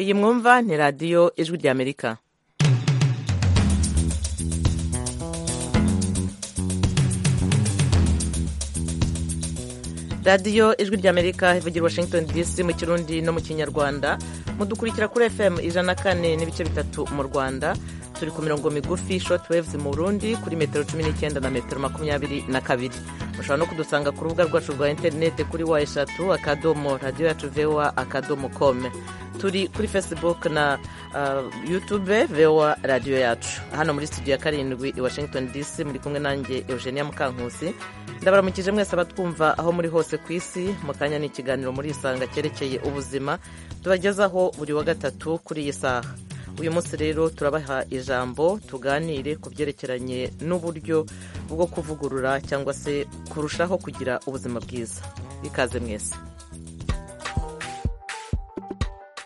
iyi mwumva ni radiyo ijwi ry'amerika radiyo ijwi ry'amerika ivugira i washington dc mu kirundi no mu kinyarwanda mudukurikira kuri fm ijana na kane n'ibice bitatu mu rwanda turi ku mirongo migufi short waves mu burundi kuri metero cumi n'icyenda na metero makumyabiri na kabiri mushobora no kudusanga ku rubuga rwacu rwa interineti kuri wa eshatu akadomo radiyo yacu vewa akadomo kome turi kuri facebook na uh, youtube vewa radiyo yacu hano muri studio ya karindwi i washington dc muri kumwe nanjye eugenia mukankusi ndabaramukije mwese abatwumva aho muri hose ku isi mu kanya ni ikiganiro muri isanga cyerekeye ubuzima tubagezaho buri wa gatatu kuri iyi saha uyu munsi rero turabaha ijambo tuganire ku byerekeranye n'uburyo bwo kuvugurura cyangwa se kurushaho kugira ubuzima bwiza ikaze mwese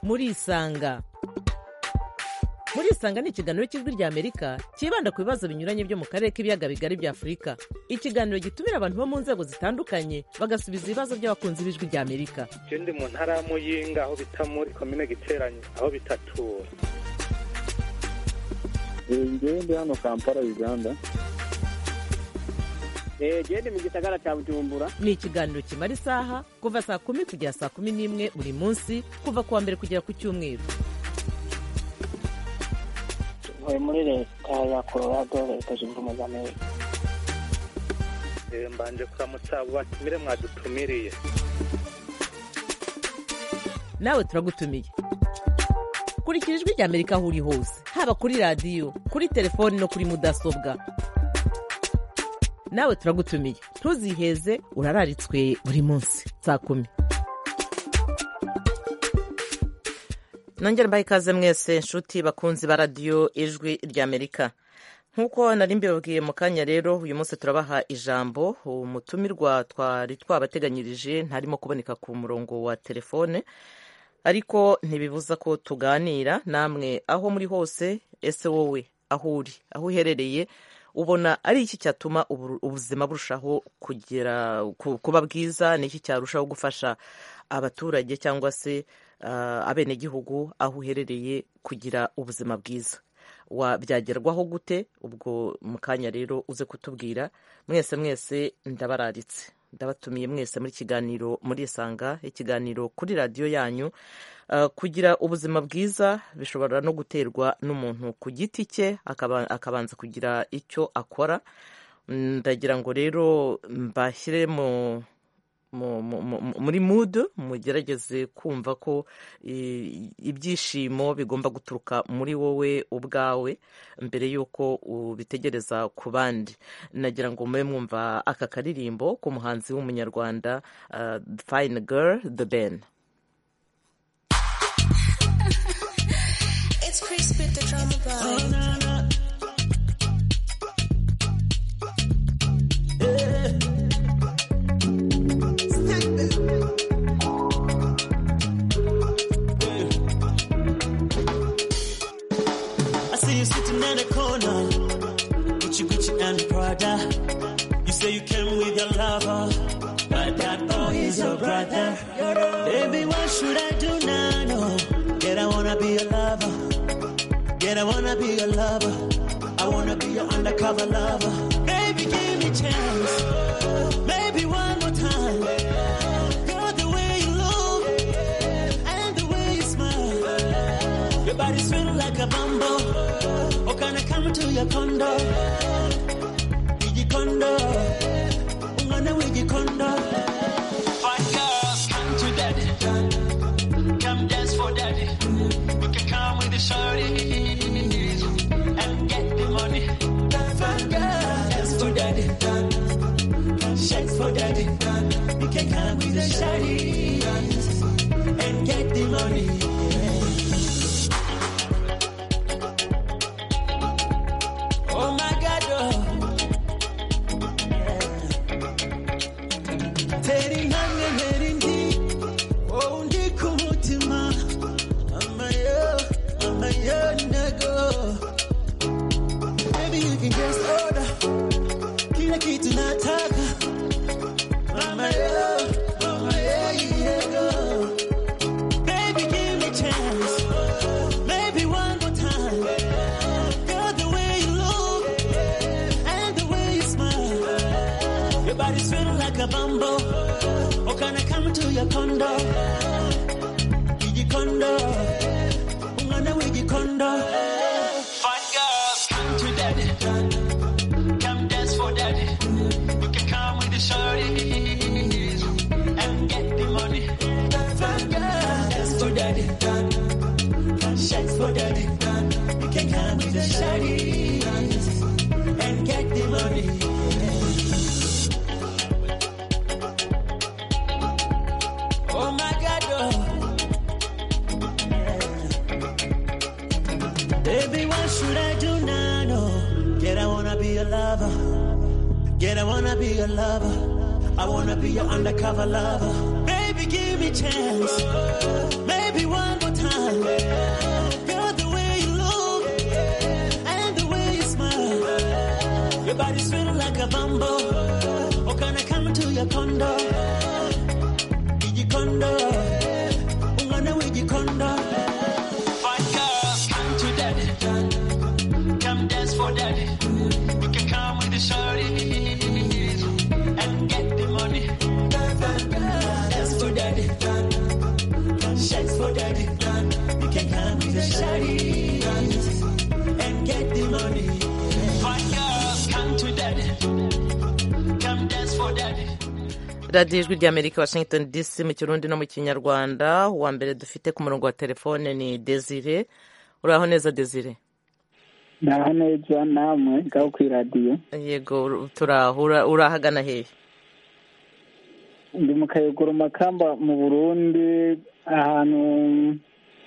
muri isanga muri isanga ni ikiganiro cy'ijwi ry'amerika cyibanda ku bibazo binyuranye byo mu karere k'ibiyaga bigari bya afurika ikiganiro gitumira abantu bo mu nzego zitandukanye bagasubiza ibibazo by'abakunzi b'ijwi ry'amerika ndi mu ntara ya muyinga aho bita muri komine giteranye aho bita tura ngende hano kampala uganda gende mu gisagara cya bujumbura ni ikiganiro kimara isaha kuva saa kumi kugera saa kumi n'imwe buri munsi kuva ku wa mbere kugera ku cyumweru tuvuye muri leta ya colorado leta zunze ubumwe za amerika mbanje kuramutsa batumire mwadutumiriye nawe turagutumiye kurikira ijwi rya amerika aho uri hose haba kuri radiyo kuri telefoni no kuri mudasobwa nawe turagutumiye ntuziheze urararitswe buri munsi saa kumi nongere mbaye ikaze mwese inshuti bakunzi ba radiyo ijwi rya amerika nk'uko nari mbibabwiye mu kanya rero uyu munsi turabaha ijambo umutumirwa twari twabateganyirije ntarimo kuboneka ku murongo wa telefone ariko ntibibuza ko tuganira namwe aho muri hose ese wowe aho uri aho uherereye ubona ari iki cyatuma ubuzima burushaho kugera kuba bwiza ni iki cyarushaho gufasha abaturage cyangwa se abenegihugu aho uherereye kugira ubuzima bwiza byagerwaho gute ubwo mu kanya rero uze kutubwira mwese mwese ndabararitse ndabatumiye mwese muri kiganiro muri isanga ikiganiro kuri radiyo yanyu kugira ubuzima bwiza bishobora no guterwa n'umuntu ku giti cye akabanza kugira icyo akora ndagira ngo rero mbashyire mu muri mudu mugerageze kumva ko ibyishimo bigomba guturuka muri wowe ubwawe mbere y'uko ubitegereza ku bandi nagira ngo mube mwumva aka karirimbo k'umuhanzi w'umunyarwanda fayini girl the ben You say you came with your lover, but that boy is your brother. Baby, what should I do now? No, that I wanna be your lover. That I wanna be your lover. I wanna be your undercover lover. Baby, give me chance. Maybe one more time. Everybody's feeling like a bumbo. Oh, can I come to your condo? Wiggy condo. Ungana wiggy condo. Fine girls, come to daddy. Come dance for daddy. We can come with the shawty and get the money. Fine girls, dance for daddy. Shakes for daddy. We can come with the shawty and get the money. kila kitu nataka mama yo, mama yo, yeah. igikondo igikondo umwana w'igikondo Fun girls, come to daddy. Come dance for daddy. You can come with the shorties and get the money. Fun girls, dance for daddy. Shakes for daddy. You can come with the shorties and get the money. Oh my God, oh. Baby, what should I do now? No. Get, I wanna be a lover. Get, I wanna be a lover. I wanna be your undercover lover. Baby, give me chance. Maybe one more time. Girl, the way you look and the way you smile. Your body's feeling like a bumble. Oh, can I come to your condo? Gijikondo, umwana w'igikondo. Fine girls, come to daddy. Come dance for daddy. You can come with the shorties and get the money. Fine girls, dance for daddy. Shakes for daddy. You can come with the shorties and get the money. Fine girls, come to daddy. Come dance for daddy. radiyo ijwi ry'amerika washington dc mu kirundi no mu kinyarwanda uwa mbere dufite ku murongo wa telefone ni desire uraho neza desire naho neza namwe ngaho ku iradiyo yego turaho ura- urahagana hehe ndi mu kayogoro makamba mu burundi ahantu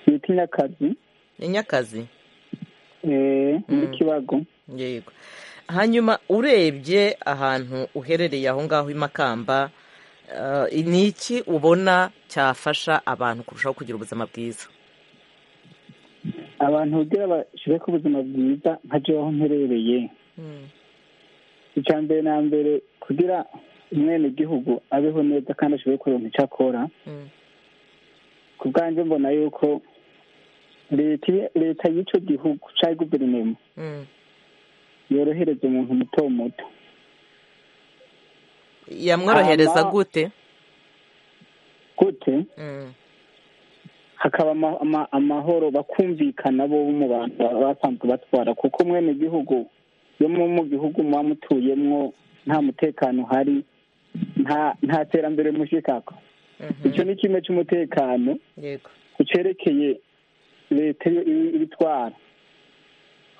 bita inyakazi inyakazi eh, muri kibago yego hanyuma urebye ahantu uherereye aho ngaho i makamba eh, ni iki ubona cyafasha abantu kurushaho kugira ubuzima bwiza abantu kugira bashire ku buzima bwiza nka jewe aho mperereye icya mbere na mbere kugira umwenegihugu abeho neza kandi ashobore kuronka icyo akora Mm. ku bwanjye mbona yuko leta leta y'ico gihugu cyangwa guverinoma Mm. yorohereza umuntu muto muto yamworohereza Ama- gute gute Mm. hakaba ama- ama- amahoro bakumvikana bo mu bantu baba basanzwe batwara kuko mwene gihugu yo mu mu gihugu muba mutuyemwo nta mutekano uhari nta nta terambere mushikako Mhm. icyo ni kimwe cy'umutekano yego ku cerekeye leta yo ibi- ibitwara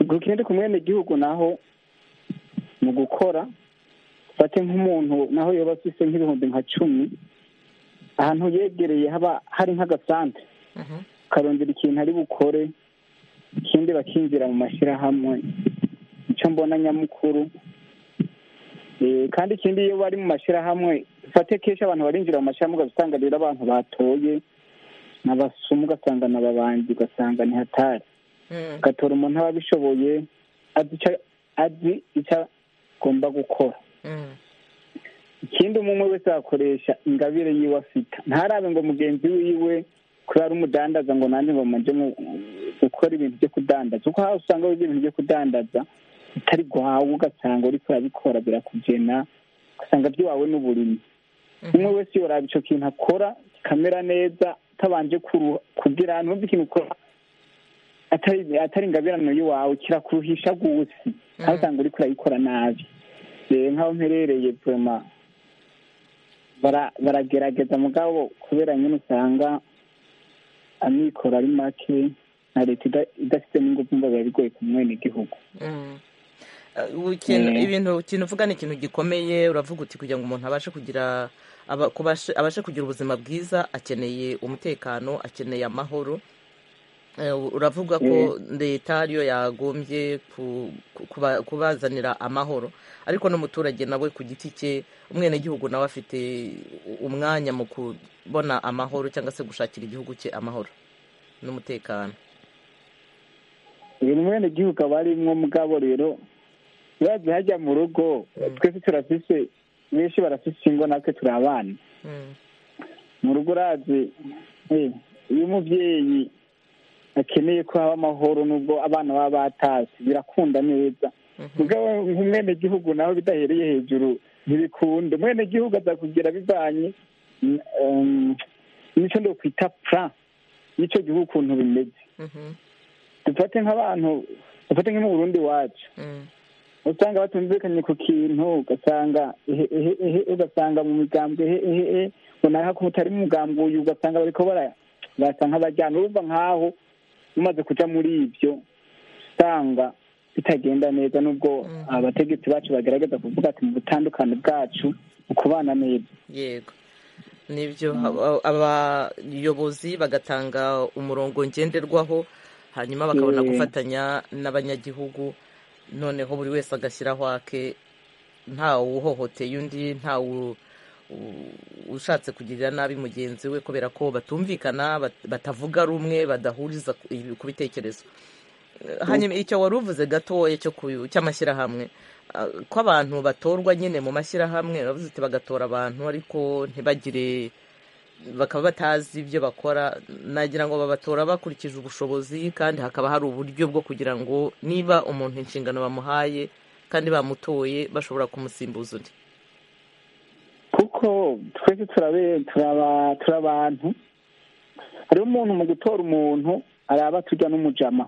ku kindi ku mwene gihugu naho mu gukora fate nk'umuntu naho yoba afise nk'ibihumbi nka cumi ahantu yegereye haba hari nk'agasante Mhm. ukarondera ikintu ari bukore ikindi bakinjira mu mashyirahamwe icyo mbona nyamukuru Eh, kandi ikindi iyo bari mu mashyirahamwe ufate kenshi abantu barinjira mu mashyirahamwe ugasanga rero abantu batoye n'abasumu ugasanga n'ababanzi ugasanga ntihatari Mm. ugatora umuntu aba abishoboye azi ico- azi icyo agomba gukora Mm. ikindi umwe umwe wese yakoresha ingabire yiwe afite ntarabe ngo mugenzi wiwe kubera ari umudandaza ngo nanjye ngo manje mu- gukora ibintu byo kudandaza kuko haba usanga wiga ibintu byo kudandaza utari guhawe ugasanga uriko urabikora birakugena ugasanga byiwawe n'uburimyi umwe wese yoraba ico kintu akora kikamera neza atabanje kuruha kugira ahantu wumva ikintu ukora atari atari ingabirano y'iwawe kirakuruhisha gusi aho usanga uriko urayikora nabi rero nk'aho mperereye vuma bara- baragerageza mugabo kubera nyine usanga amikoro ari make na leta ida- idafitemo ingufu ngo biba bigoye ku mwenegihugu Mm. Eh, ikintu Eh. ibintu ikintu uvuga ni ikintu gikomeye uravuga uti kugira ngo umuntu abashe kugira aba- kubashe- abashe kugira ubuzima bwiza akeneye umutekano akeneye amahoro Eh, uravuga ko leta ariyo yagombye ku- ku- kuba- kubazanira amahoro ariko n'umuturage nawe ku giti cye umwenegihugu nawe afite umwanya mu kubona amahoro cyangwa se gushakira igihugu cye amahoro n'umutekano uyu mwenegihugu aba arimwo mugabo rero urazi hajya mu rugo twese turafise benshi barafise ingo natwe turi abana Mm. mu rugo urazi eh, iyo umuvyeyi akeneye ko haba amahoro nubwo abana baba batasi birakunda neza mugabo nk'umwenegihugu naho bidahereye hejuru ntibikunda umwenegihugu azakubwira bivanye mm, um, nicyo ndo kwita pra y'icyo gihugu ukuntu bimeze dufate nk'abantu dufate nk'u Burundi wacu usanga batumvikanye ku kintu ugasanga ehe ehe ehe ugasanga mu migambwe ehe ehe ehe runaka ko utari mu mugambi uyu ugasanga bariko bara- basa nk'abajyana urumva nk'aho umaze kuja muri ibyo usanga bitagenda neza n'ubwo abategetsi bacu bagerageza kuvuga ati mu butandukane bwacu mu kubana neza yego nibyo aba- abayobozi bagatanga umurongo ngenderwaho hanyuma bakabona Eh. gufatanya n'abanyagihugu noneho buri wese agashyiraho ake ntawe uhohoteye undi ntawe u- u- ushatse kugirira nabi mugenzi we kubera ko batumvikana bat- batavuga rumwe badahuriza ku- ibi- ku bitekerezo hanyuma icyo wari uvuze gatoya cyo ku- cy'amashyirahamwe ah, ko abantu batorwa nyine mu mashyirahamwe uravuze uti bagatora abantu ariko ntibagire bakaba batazi ibyo bakora nagira ngo babatora bakurikije ubushobozi kandi hakaba hari uburyo bwo kugira ngo niba umuntu inshingano bamuhaye kandi bamutoye bashobora kumusimbuza undi kuko twese turabe- turaba- turi abantu hariho umuntu mu gutora umuntu araba tujya n'umujama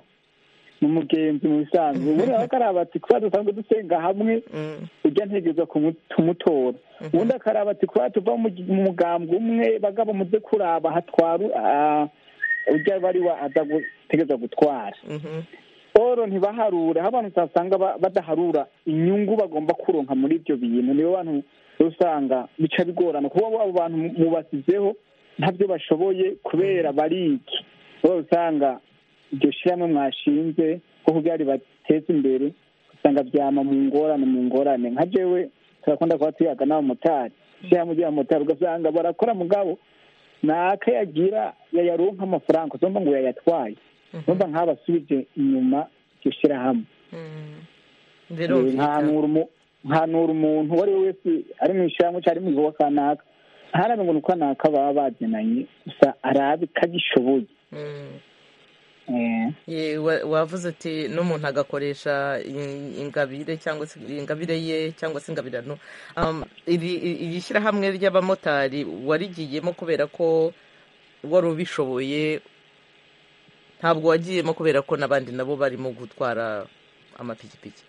ni umugenzi mu bisanzwe ubundi nawe akaraba ati kuba dusanzwe dusenga hamwe Mm, ujya ntegereza kumutora ubundi akaraba ati kuba tuva mu gi- mu mugambwe umwe bagabo muze kuraba hatwaru ah, ujya bariwa aza gutegereza gutwara mhm, oro ntibaharure aho abantu usanga ba- badaharura inyungu bagomba kuronka muri ibyo bintu nibo bantu usanga bica bigorana kuba abo bantu mu- mubasizeho ntabyo bashoboye kubera bariki bo usanga iryo shyirahamwe mwashinze ko kugira ribateze imbere usanga byama mu ngorane mu ngorane nka jewe turakunda kuba tuyaga n'abamotari ishyirahamwe ry'abamotari ugasanga barakora mugabo naka yagira yayaronka amafaranga uzumva ngo yayatwaye numva nk'abasubije inyuma iryo shyirahamwe mm. nkanura birumvikana umu- nkanura umuntu uwo ari we wese ari mu ishyirahamwe cyangwa ari mu gikorwa kanaka ntarabe ngo ni ukanaka baba bagenanye gusa arabe ko agishoboye Mm. Eh, Ye, wa- wavuze uti n'umuntu agakoresha in- ingabire cyangwa se ingabire ye cyangwa se ingabirano Um, iri iri shyirahamwe ry'abamotari warigiyemo kubera ko wari ubishoboye ntabwo wagiyemo kubera ko n'abandi nabo barimo gutwara amapikipiki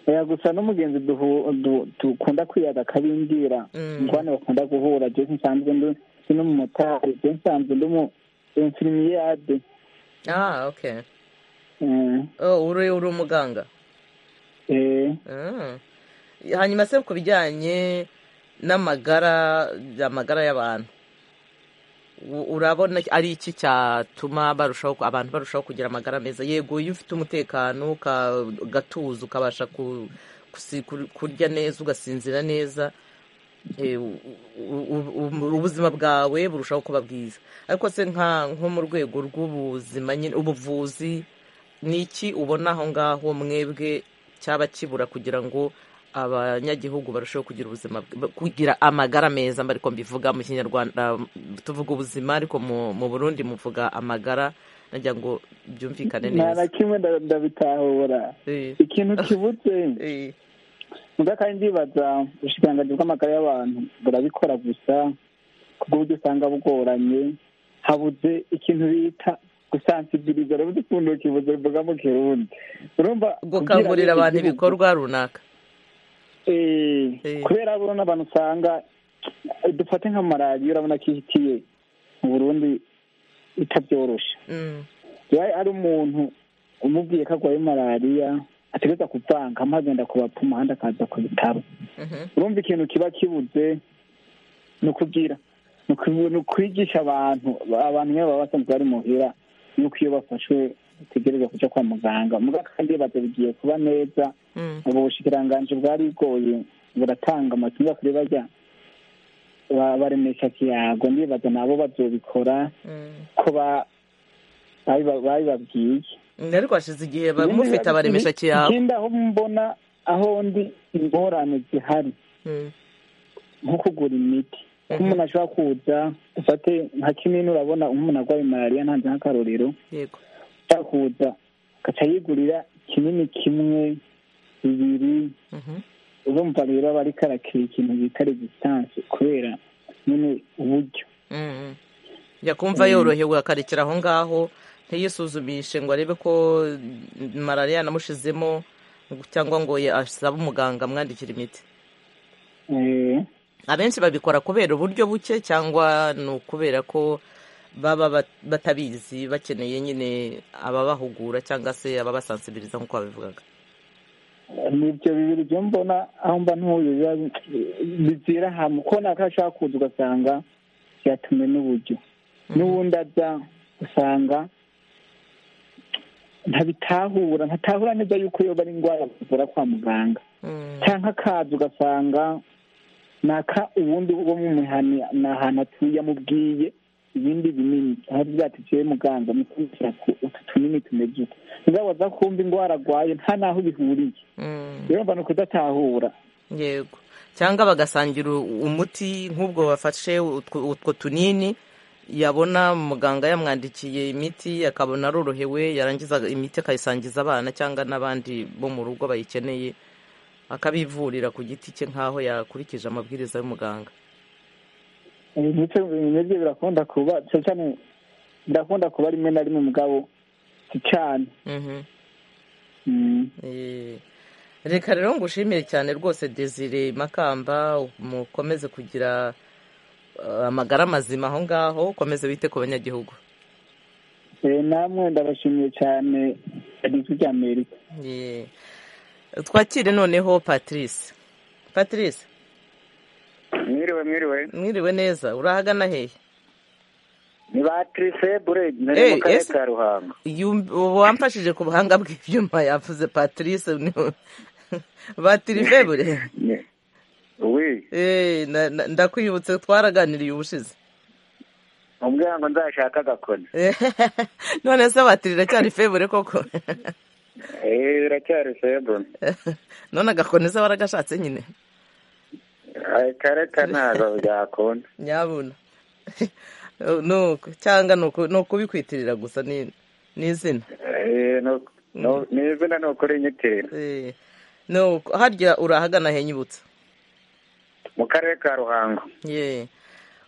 oya gusa n'umugenzi duhu- du- dukunda kwiyaga kabindira Mm. ingwane bakunda guhura jewe nsanzwe ndi- ndi n'umumotari jewe nsanzwe ndi umu infirmiyade ah okay Eh, oh, uri uri umuganga eh. Ah. hanyuma se ku bijyanye n'amagara amagara y'abantu u- urabona ari iki cyatuma barushaho abantu barushaho kugira amagara meza yego iyo ufite umutekano uka- ugatuza ukabasha ku- kusi- kur- kurya neza ugasinzira neza eh, u- u- u- ubuzima bwawe burushaho kuba bwiza ariko se nka nko mu rwego rw'ubuzima nyine ubuvuzi ni iki ubona aho ngaho mwebwe cyaba kibura kugira ngo abanyagihugu barusheho kugira ubuzima bw- kugira amagara meza mbariko mbivuga mu kinyarwanda tuvuga ubuzima ariko mu mu burundi muvuga amagara nagira ngo byumvikane nta neza na kimwe nda- ndabitahura Eh, ikintu kibuze eh, muga kandi ndibaza ubushikiranganji bw'amagara y'abantu burabikora gusa kubwo uburyo usanga bugoranye habuze ikintu bita gusansibiriza urabuze ukuntu kibuze bivuga mu kirundi urumva gukangurira kugira abantu igihugu- ibikorwa runaka Eh, Eh. kubera burona abantu usanga eh, dufate nka maradiyo urabona ko ihitiye mu burundi itabyoroshe Mm, yari ari umuntu umubwiye ko arwaye malariya ategereza kuvanga amagenda ku bapfuma ahandi akaza ku bitaro mhm, urumva ikintu kiba kibuze ni ukubwira ni uku- ni ukwigisha abantu abantu nyine baba basanzwe bari muhira yuko iyo bafashwe bategereza kujya kwa muganga muga kandi baza bigiye kuba neza mm, ubu bushikiranganji bwari bugoye buratanga amatunga kuri bajya ba- baremesha kiyago ndibaza nabo bazobikora mm. ko ba- babi- babibabwiye ariko hashize igihe ba- mufite abaremesha kiyabo ikindi aho mbona aho ndi ingorane zihari Mm, nko kugura imiti ko umuntu ashobora kuza dufate nka kinini urabona umuntu arwaye malariya ntanze nk'akarorero yego ashobora kuza agaca yigurira kinini kimwe bibiri Mhm, urumva rero aba ariko arakira ikintu bita regisitance kubera nyine uburyo Mm. yakumva yorohewe akarekera aho ngaho ntiyisuzumishe ngo arebe ko malariya yanamushizemo cyangwa ngo ye- asabe umuganga amwandikira imiti Eh, abenshi babikora kubera uburyo buke cyangwa ni ukubera ko baba bat- batabizi bakeneye nyine ababahugura cyangwa se ababasansibiriza nk'uko babivugaga nibyo bibiri byo mbona aho mba ntuye biba bizira hamwe ko naka ashaka kuza ugasanga byatume n'uburyo n'ubundi aza usanga ntabitahura ntatahura neza yuko yoba ari indwara bavura kwa muganga Mm. cyangwa akaza ugasanga naka ubundi bwo mu mihani ni ahantu atuye amubwiye ibindi binini aho byatikiye muganga mutumvira ko utu tunini tumeze uku mugabo aza kumva indwara arwaye nta n'aho bihuriye Mm. rero mba ni ukudatahura yego cyangwa bagasangira u- umuti nk'ubwo bafashe utwo utwo tunini yabona muganga yamwandikiye imiti akabona arorohewe yarangiza imiti akayisangiza abana cyangwa n'abandi bo mu rugo bayikeneye akabivurira ku giti cye nk'aho yakurikije amabwiriza y'umuganga Eh, ndetse nibyo birakunda kuba cyane cyane birakunda kuba rimwe na rimwe mugabo si cyane Mhm. Mm. Eh, reka rero ngushimire cyane rwose desire makamba mukomeze kugira eh, amagara mazima aho ngaho ukomeze wite ku banyagihugu Eh, namwe ndabashimiye cyane radiyo ry'amerika Eh, twakire noneho patrice patrice mwiriwe mwiriwe mwiriwe neza urahagana hehe ni ba tirisebure Eh, nari mu karere ese- ka ruhango Yum- wamfashije ku buhanga bw'ibyuma yavuze patrice ni- batirivebure Ni- wi Eh, na- na- ndakwibutse twaraganiriye ubushize umbwira ngo nzashaka agakoni none se batiri iracyari febure koko eee biracyari sebure none agakoneza waragashatse nyine kareka ntabwo byakunda nyabuna nuko cyangwa ni uku- ni ukubikwitirira gusa ni ni izina Eh, no- no- ni izina ni ukuri inyitiriro Eh, nuko harya urahagana henyibutsa mu karere ka ruhango ye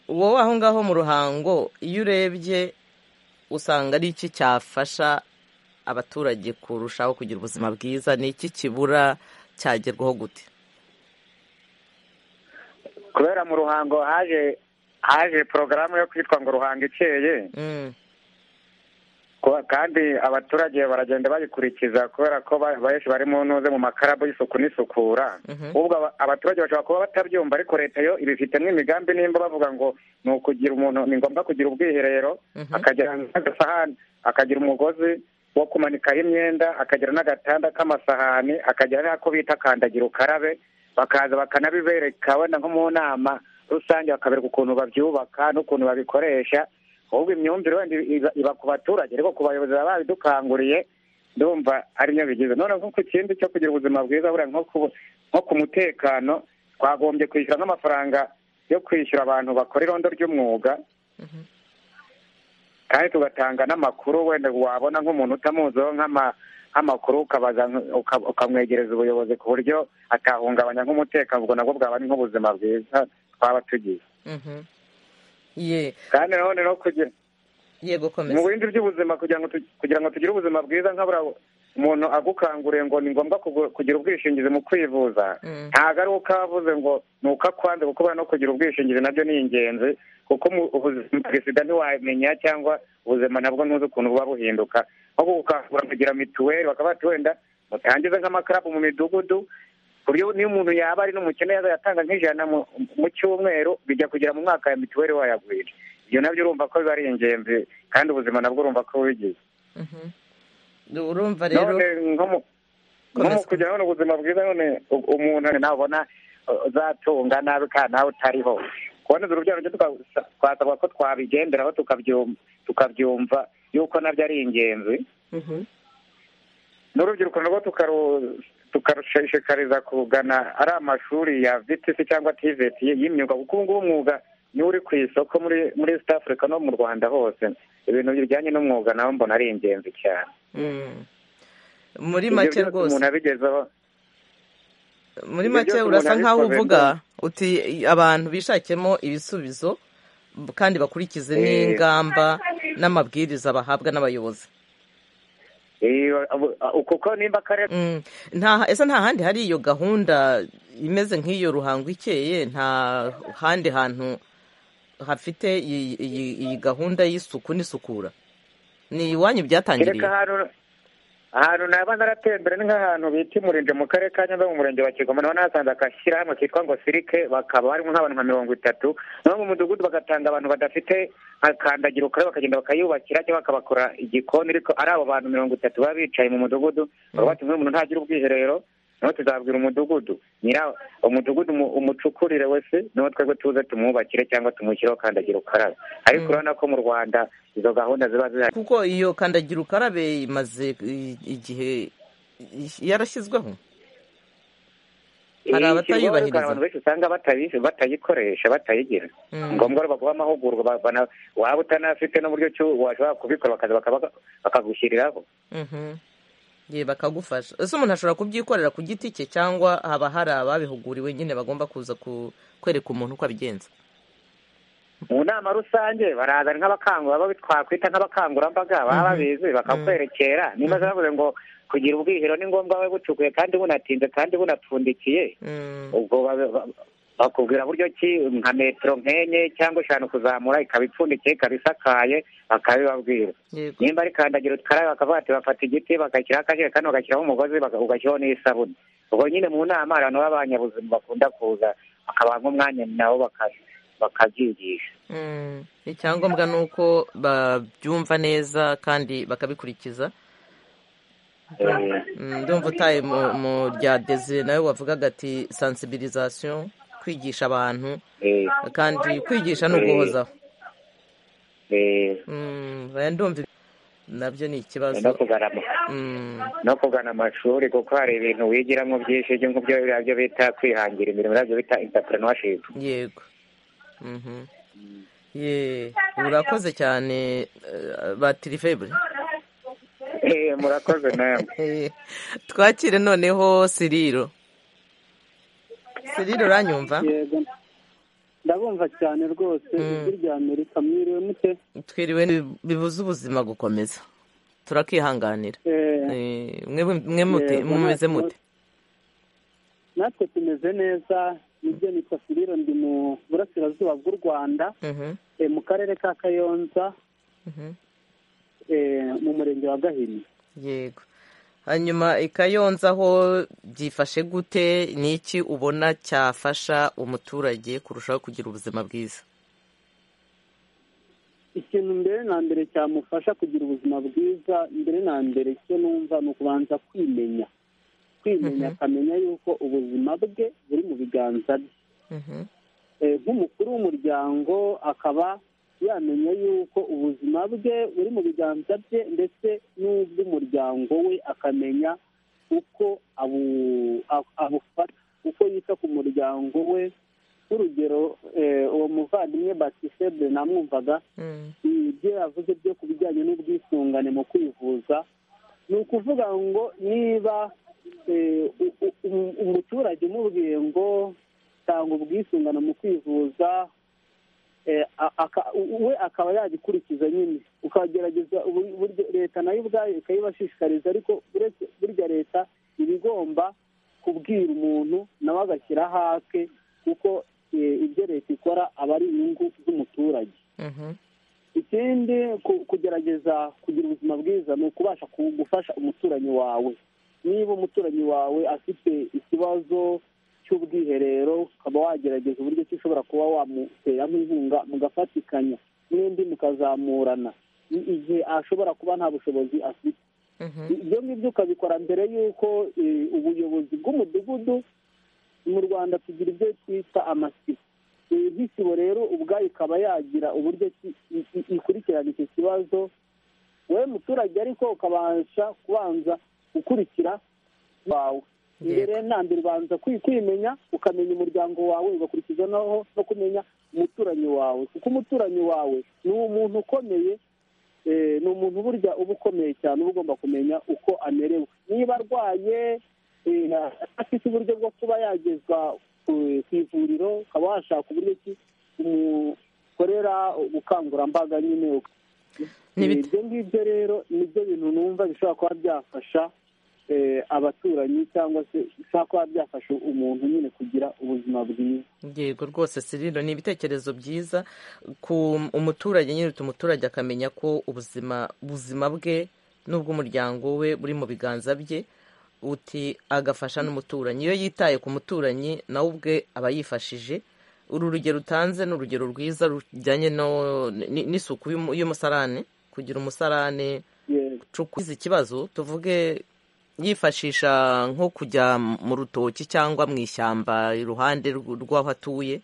wowe aho ngaho mu ruhango iyo urebye usanga ari iki cyafasha abaturage kurushaho kugira ubuzima bwiza ni iki kibura cyagerwaho gute kubera mu ruhango haje haje porogaramu yo kwitwa ngo ruhango ikeye Mm, Kuba- kandi abaturage baragenda bayikurikiza kubera ko ba- benshi bari mu ntuze mu makarabu y'isuku n'isukura Mhm. ubwo aba- abaturage bashobora kuba batabyumva ariko leta yo ibifitemo imigambi nimba bavuga ngo ni ukugira umuntu ni ngombwa kugira ubwiherero Mhm. akagira n'agasahani akagira umugozi wo kumanikaho imyenda akagira n'agatanda k'amasahani akagira n'ako bita kandagira ukarabe bakaza bakanabibereka wenda nko mu nama rusange bakabereka ukuntu babyubaka n'ukuntu babikoresha ahubwo imyumvire wenda iba, iba ku baturage ariko ku bayobozi baba babidukanguriye ndumva ari byo bigize none nko ku kindi cyo kugira ubuzima bwiza buriya nko ku nko ku mutekano twagombye kwishyura nk'amafaranga yo kwishyura abantu bakora irondo ry'umwuga kandi tugatanga n'amakuru wenda wabona nk'umuntu utamuziho nk'ama nk'amakuru ukabaza nk- uka- ukamwegereza ubuyobozi ku buryo atahungabanya nk'umutekano ubwo nabwo bwaba ari nk'ubuzima bwiza twaba tugize mhm. ye kandi nanone no kugira yego komeza mu bindi by'ubuzima kugira ngo tu- kugira ngo tugire ubuzima bwiza nkabura umuntu agukanguriye ngo ni ngombwa kugu- kugira ubwishingizi mu kwivuza Mm. ntabwo ari uko avuze ngo ni uko akwanze kuko buriya no kugira ubwishingizi nabyo ni ingenzi kuko mu- ubuzima bw'isida ntiwamenya cyangwa ubuzima nabwo ntuzi ukuntu buba buhinduka nko gukangura kugira mituweli bakaba bati wenda mutangize nk'amakarabu mu midugudu ku buryo niyo umuntu yaba ari n'umukene yaza yatanga nk'ijana mu- mu cyumweru bijya kugera mu mwaka ya mituweli wayagwira ibyo nabyo urumva ko biba ari ingenzi kandi ubuzima nabwo urumva ko bubigize Mhm. urumva rero none nko mu- nko mu Komeza. kugira none ubuzima bwiza none u- umuntu nabona uzatunga nabi kandi nawe utariho kuboneza urubyaro ryo tuka- twasabwa ko twabigenderaho tukabyum- tukabyumva yuko nabyo ari ingenzi Mhm. n'urubyiruko narwo tukaru- tukarushishikariza kugana ari amashuri ya vtc cyangwa tvt y'imyuga kuko ubu ngubu umwuga niwo uri ku isoko muri muri east africa no mu rwanda hose ibintu bijyanye n'umwuga nawe mbona ari ingenzi cyane Mm. muri Ibyo make byose rwose umuntu abigezeho muri ibyo make byose urasa umuntu nkaho abikoze uvuga uti abantu bishakemo ibisubizo kandi bakurikize n'ingamba n'amabwiriza bahabwa n'abayobozi iyo kuko nimba akarere Mm. nta ese nta handi hari iyo gahunda imeze nk'iyo ruhango ikeye nta handi hantu hafite iyi iyi- iyi gahunda y'isuku n'isukura ni iwanyu kereka byatangiriye ahantu ahantu naba naratembera ni nk'ahantu bita imurinje mu karere ka nyambe mu murenge wa kigoma naho nahasanze agashyirahamwe kitwa ngo sirike bakaba barimo nk'abantu nka mirongo itatu naho mu mudugudu bagatanga abantu badafite akandagira ukarabe bakagenda bakayubakira cyangwa bakabakora igikoni ariko ari abo bantu mirongo itatu baba bicaye mu mudugudu baba bati umuntu ntagira ubwiherero naho tuzabwira umudugudu nyira umudugudu umu- umucukurire wese niho twebwe tuze tumwubakire cyangwa tumushyireho kandagira ukarabe ariko urabona ko mu rwanda izo gahunda ziba zihari kuko iyo kandagira ukarabe imaze i- igihe i- yarashyizweho hari Iyi abatayubahiriza. shyirwaho hari abantu benshi usanga batayi- batayikoresha batayigira Mm. Ni ngombwa rero baguha amahugurwa ba- bana- waba utanafite n'uburyo ki washobora kubikora bakaza bakaba- bakagushyiriraho Mhm. Ye, bakagufasha ese umuntu ashobora kubyikorera ku giti cye cyangwa haba hari ababihuguriwe nyine bagomba kuza ku- kwereka umuntu uko abigenza mu nama rusange baraza ari nk'abakangura baba twakwita nk'abakangurambaga baba babizi bakakwerekera niba zavuze ngo kugira ubwiherero ni ngombwa we bucukuye kandi bunatinze kandi bunapfundikiye Mm. ubwo ba- ba- bakubwira buryo ki nka metero nk'enye cyangwa eshanu kuzamura ikaba ipfundikiye ikaba isakaye bakabibabwira Yego. nimba ari kandagira ukarabe bakavuga ati bafata igiti bagashyiraho akajerekani bagashyiraho umugozi baka- ugashyiraho n'isabune ubwo nyine mu nama hari abantu b'abanyabuzima bakunda kuza bakabaha nk'umwanya nabo baka- bakabyigisha Mm. icyangombwa ni uko babyumva neza kandi bakabikurikiza Eh, Mm, ndumva utaye mu- mu rya desire nawe wavugaga ati sensibilisation kwigisha abantu eh, kandi kwigisha ni uguhozaho eh, Mm, oya, ndumva ibi- nabyo ni no ikibazo kugana ama- Mm. no kugana amashuri kuko hari ibintu wigiramo byinshi byo nk'ibyo biriya byo bita kwihangira imirimo biriya byo bita entrepreneurship yego Mhm. ye urakoze cyane eh, batiri febure Eh, murakoze namwe Eh, twakire noneho siriro siriro uranyumva yego ndabumva cyane rwose ijwi rya amerika mwiriwe mute twiriwe ni- bibuze ubuzima gukomeza turakihanganira Eh, Eh, mwebwe- mwe mute Yego, mumeze natwe- mute natwe tumeze neza nibyo nitwa firiro ndi mu burasirazuba bw'u rwanda Mhm, eh, mu karere ka kayonza mhm. eh, mu murenge wa gahini yego hanyuma ikayonza aho byifashe gute ni iki ubona cyafasha umuturage kurushaho kugira ubuzima bwiza ikintu mbere na mbere cyamufasha kugira ubuzima bwiza mbere na mbere icyo numva ni ukubanza kwimenya kwimenya akamenya yuko ubuzima bwe buri mu biganza bye Mhm, Eh, nk'umukuru w'umuryango akaba yamenya yuko ubuzima bwe buri mu biganza bye ndetse n'ubw'umuryango we akamenya uko abu- a- abufata uko yita ku muryango we nk'urugero eh, uwo muvandimwe batisebure namwumvaga mm, ibyo yavuze byo ku bijyanye n'ubwisungane mu kwivuza ni ukuvuga ngo niba eh, u- u- u- umuturage umubwiye ngo tanga ubwisungane mu kwivuza eh, a- aka- u- we akaba yabikurikiza nyine ukagerageza ubu- buryo leta nayo ubwayo ikayibashishikariza ariko uretse burya leta iba igomba kubwira umuntu nawe agashyira hake kuko eh, ibyo leta ikora aba ari inyungu z'umuturage mhm. ikindi ku- kugerageza kugira ubuzima bwiza ni ukubasha ku- gufasha umuturanyi wawe niba umuturanyi wawe afite ikibazo cy'ubwiherero ukaba wagerageza uburyo ki ushobora kuba wamuteramo inkunga mugafatikanya n'undi mukazamurana i- igihe ashobora kuba nta bushobozi afite Mhm. ibyo ngibyo ukabikora mbere y'uko eh, ubuyobozi bw'umudugudu mu rwanda tugira ibyo twita amasibo Eh, nk'isibo rero ubwayo ikaba yagira uburyo ki- i- i- ikurikirana icyo kibazo wowe muturage ariko ukabasha kubanza gukurikira wawe mbere na mbere ubanza kwi- kwimenya ukamenya umuryango wawe ugakurikiza naho no kumenya umuturanyi wawe kuko umuturanyi wawe ni umuntu ukomeye eh, ni umuntu burya uba ukomeye cyane uba ugomba kumenya uko amerewe niba arwaye eh, afite uburyo bwo kuba yagezwa ku ku ivuriro ukaba washaka uburyo ki umu- bakorera ubukangurambaga nyine N'ibit- ibyo ngibyo rero nibyo bintu numva bishobora kuba byafasha eh, abaturanyi cyangwa se bishobora kuba byafasha umuntu nyine kugira ubuzima bwiza yego rwose sirino ni ibitekerezo byiza ku umuturage nyine bituma umuturage akamenya ko ubuzima ubuzima bwe n'ubw'umuryango we buri mu biganza bye uti agafasha n'umuturanyi iyo yitaye ku muturanyi nawe ubwe aba yifashije uru rugero utanze ni urugero rwiza rujyanye no- n- n'isuku y'umu- y'umusarane kugira umusarane Yego. ucukuza ikibazo tuvuge yifashisha nko kujya mu rutoki cyangwa mu ishyamba iruhande rw- rw'aho atuye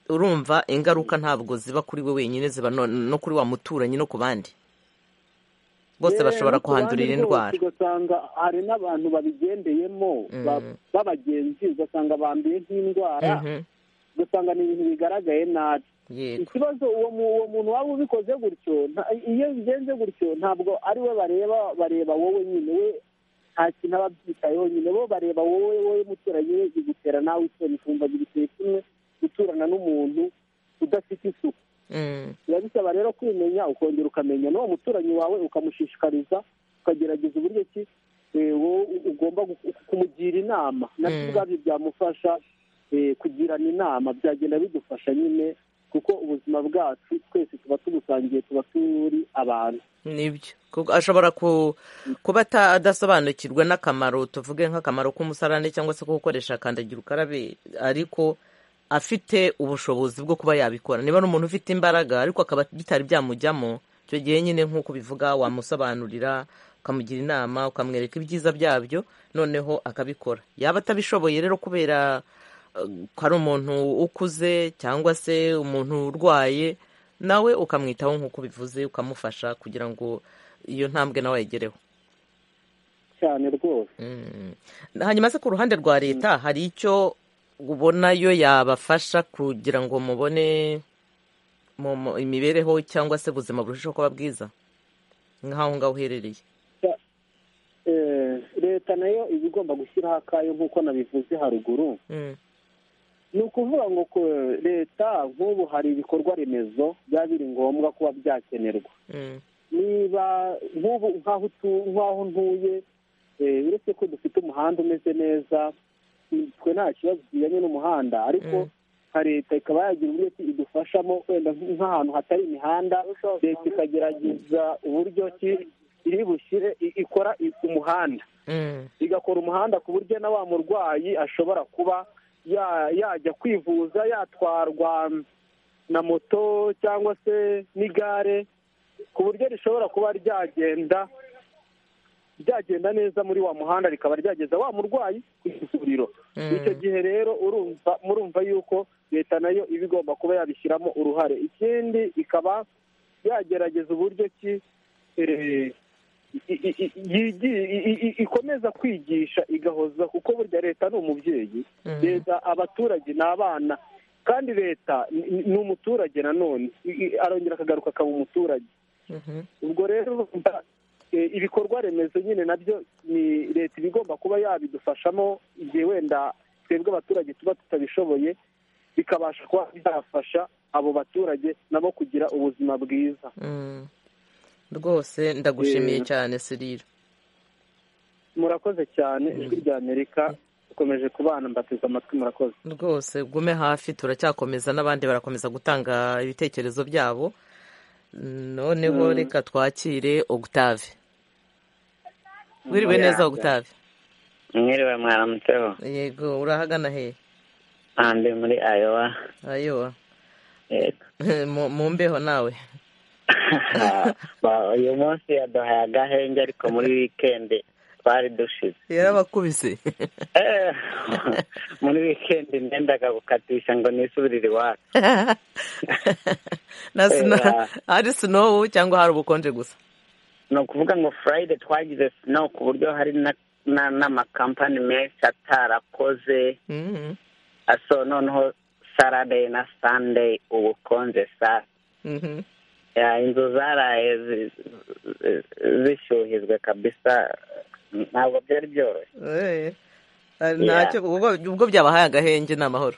urumva ingaruka ntabwo ziba kuri we wenyine ziba no, no kuri wa muturanyi no ku bandi bose Yewe, bashobora no ku bandi kuhandurira rwose indwara ugasanga hari n'abantu babigendeyemo ba- Mm. b'abagenzi ugasanga banduye nk'indwara Mhm, ugasanga ni ibintu bigaragaye nabi yego ikibazo uwo mu- uwo muntu waba ubikoze gutyo nta- iyo bigenze gutyo ntabwo ari we bareba bareba wowe nyine we nta kintu aba abyitayeho nyine bo bareba wowe wowe muturanyi we igutera nawe isoni ukumva biguteye kimwe guturana n'umuntu udafite isuku Mm, biba bisaba rero kwimenya ukongera ukamenya n'uwo muturanyi wawe ukamushishikariza ukagerageza uburyo ki eh, wowe u- ugomba gu- kumugira inama nabyo Mm. ubwabyo byamufasha eh, kugirana inama byagenda bidufasha nyine kuko ubuzima bwacu twese tuba tubusangiye tuba turi abantu nibyo Kuko ashobora ku- kuba ata- adasobanukirwa n'akamaro tuvuge nk'akamaro k'umusarane cyangwa se ko gukoresha kandagira ukarabe ariko afite ubushobozi bwo kuba yabikora niba ari umuntu ufite imbaraga ariko akaba bitari byamujyamo icyo gihe nyine nk'uko ubivuga wamusobanurira ukamugira inama ukamwereka ibyiza byabyo noneho akabikora yaba atabishoboye rero kubera eh, ko ari umuntu ukuze cyangwa se umuntu urwaye nawe ukamwitaho nk'uko ubivuze ukamufasha kugira ngo iyo ntambwe nawe ayigereho cyane rwose Mm. hanyuma se ku ruhande rwa leta hari icyo ubona yo yabafasha kugira ngo mubone mu- mu- imibereho cyangwa se ubuzima burushijeho kuba bwiza nk'aho ngaho uherereye Eh, leta nayo iba igomba gushyiraho akayo nk'uko nabivuze haruguru Mm. ni ukuvuga ngo ko- leta nk'ubu hari ibikorwa remezo byaba biri ngombwa kuba byakenerwa Mm. niba nk'ubu nk'aho utu- nk'aho ntuye eh, uretse ko dufite umuhanda umeze neza twe nta kibazo kijyanye n'umuhanda Mm. ariko nka leta ikaba yagira uburyo ki idufashamo wenda nk- nk'ahantu hatari imihanda leta ikagerageza uburyo ki iri bushyire i- ikora i- umuhanda Mm. igakora umuhanda ku buryo na wa murwayi ashobora kuba ya- yajya kwivuza yatwarwa na moto cyangwa se n'igare ku buryo rishobora kuba ryagenda ryagenda neza muri wa muhanda rikaba ryageza wa murwayi ku ivuriro Mm. icyo gihe rero urumva murumva yuko leta nayo iba igomba kuba yabishyiramo uruhare ikindi ikaba yagerageza uburyo ki eh, i- i- i- yigiye- i- i- i- ikomeza kwigisha igahoza kuko burya leta ni umubyeyi Mm. leta abaturage ni abana kandi leta ni- ni ni umuturage nanone I- i- arongera akagaruka akaba umuturage Mhm. ubwo rero urumva, eh, ibikorwa remezo nyine nabyo ni leta iba igomba kuba yabidufashamo igihe wenda twebwe abaturage tuba tutabishoboye bikabasha kuba byafasha abo baturage nabo kugira ubuzima bwiza Mm. rwose ndagushimiye Eh. cyane sirira murakoze cyane ijwi rya amerika rikomeje kubana mbateze amatwi murakoze rwose gume hafi turacyakomeza n'abandi barakomeza gutanga ibitekerezo byabo noneho Mm. reka twakire ogutave wiriwe Oya. neza ogutave mwiriwe mwaramutseho yego urahagana he aha ndi muri ayowa ayowa yego Mu- mu mbeho nawe Ba- uyu munsi yaduhaye agahenge ariko muri wikendi twari dushize yarabakubise Eh, muri wikendi nendaga gukatisha ngo nisubirire iwacu na sino Yeah. hari sinowu cyangwa hari ubukonje gusa ni ukuvuga ngo furayide twagize snow ku buryo hari na- na- n'amakampani menshi atarakoze Mhm. aso noneho sarade na sande ubukonje saa Mhm. Ya, inzu zaraye zi- zi- zishyuhizwe kabisa ntabwo byari byoroshye Eh. Hari Ntacyo ubwo ubwo byabahaye agahenge ni amahoro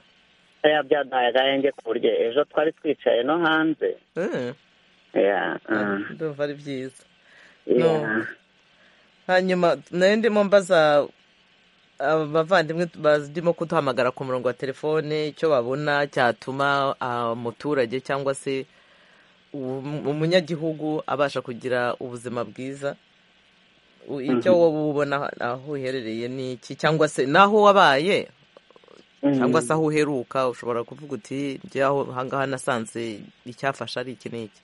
oya byaduhaye agahenge ku buryo ejo twari twicaye no hanze Eh, Yeah, uh, ndumva ari byiza yeah. hanyuma nayo ndimo mbaza abavandimwe barimo kuduhamagara ku murongo wa telefone icyo babona cyatuma ah, umuturage cyangwa se um- umunyagihugu abasha kugira ubuzima bwiza U- icyo wowe ubona aho uherereye ni iki cyangwa se n'aho wabaye cyangwa se aho uheruka ushobora kuvuga uti njyaho ahangaha nasanze icyafasha ari iki n'iki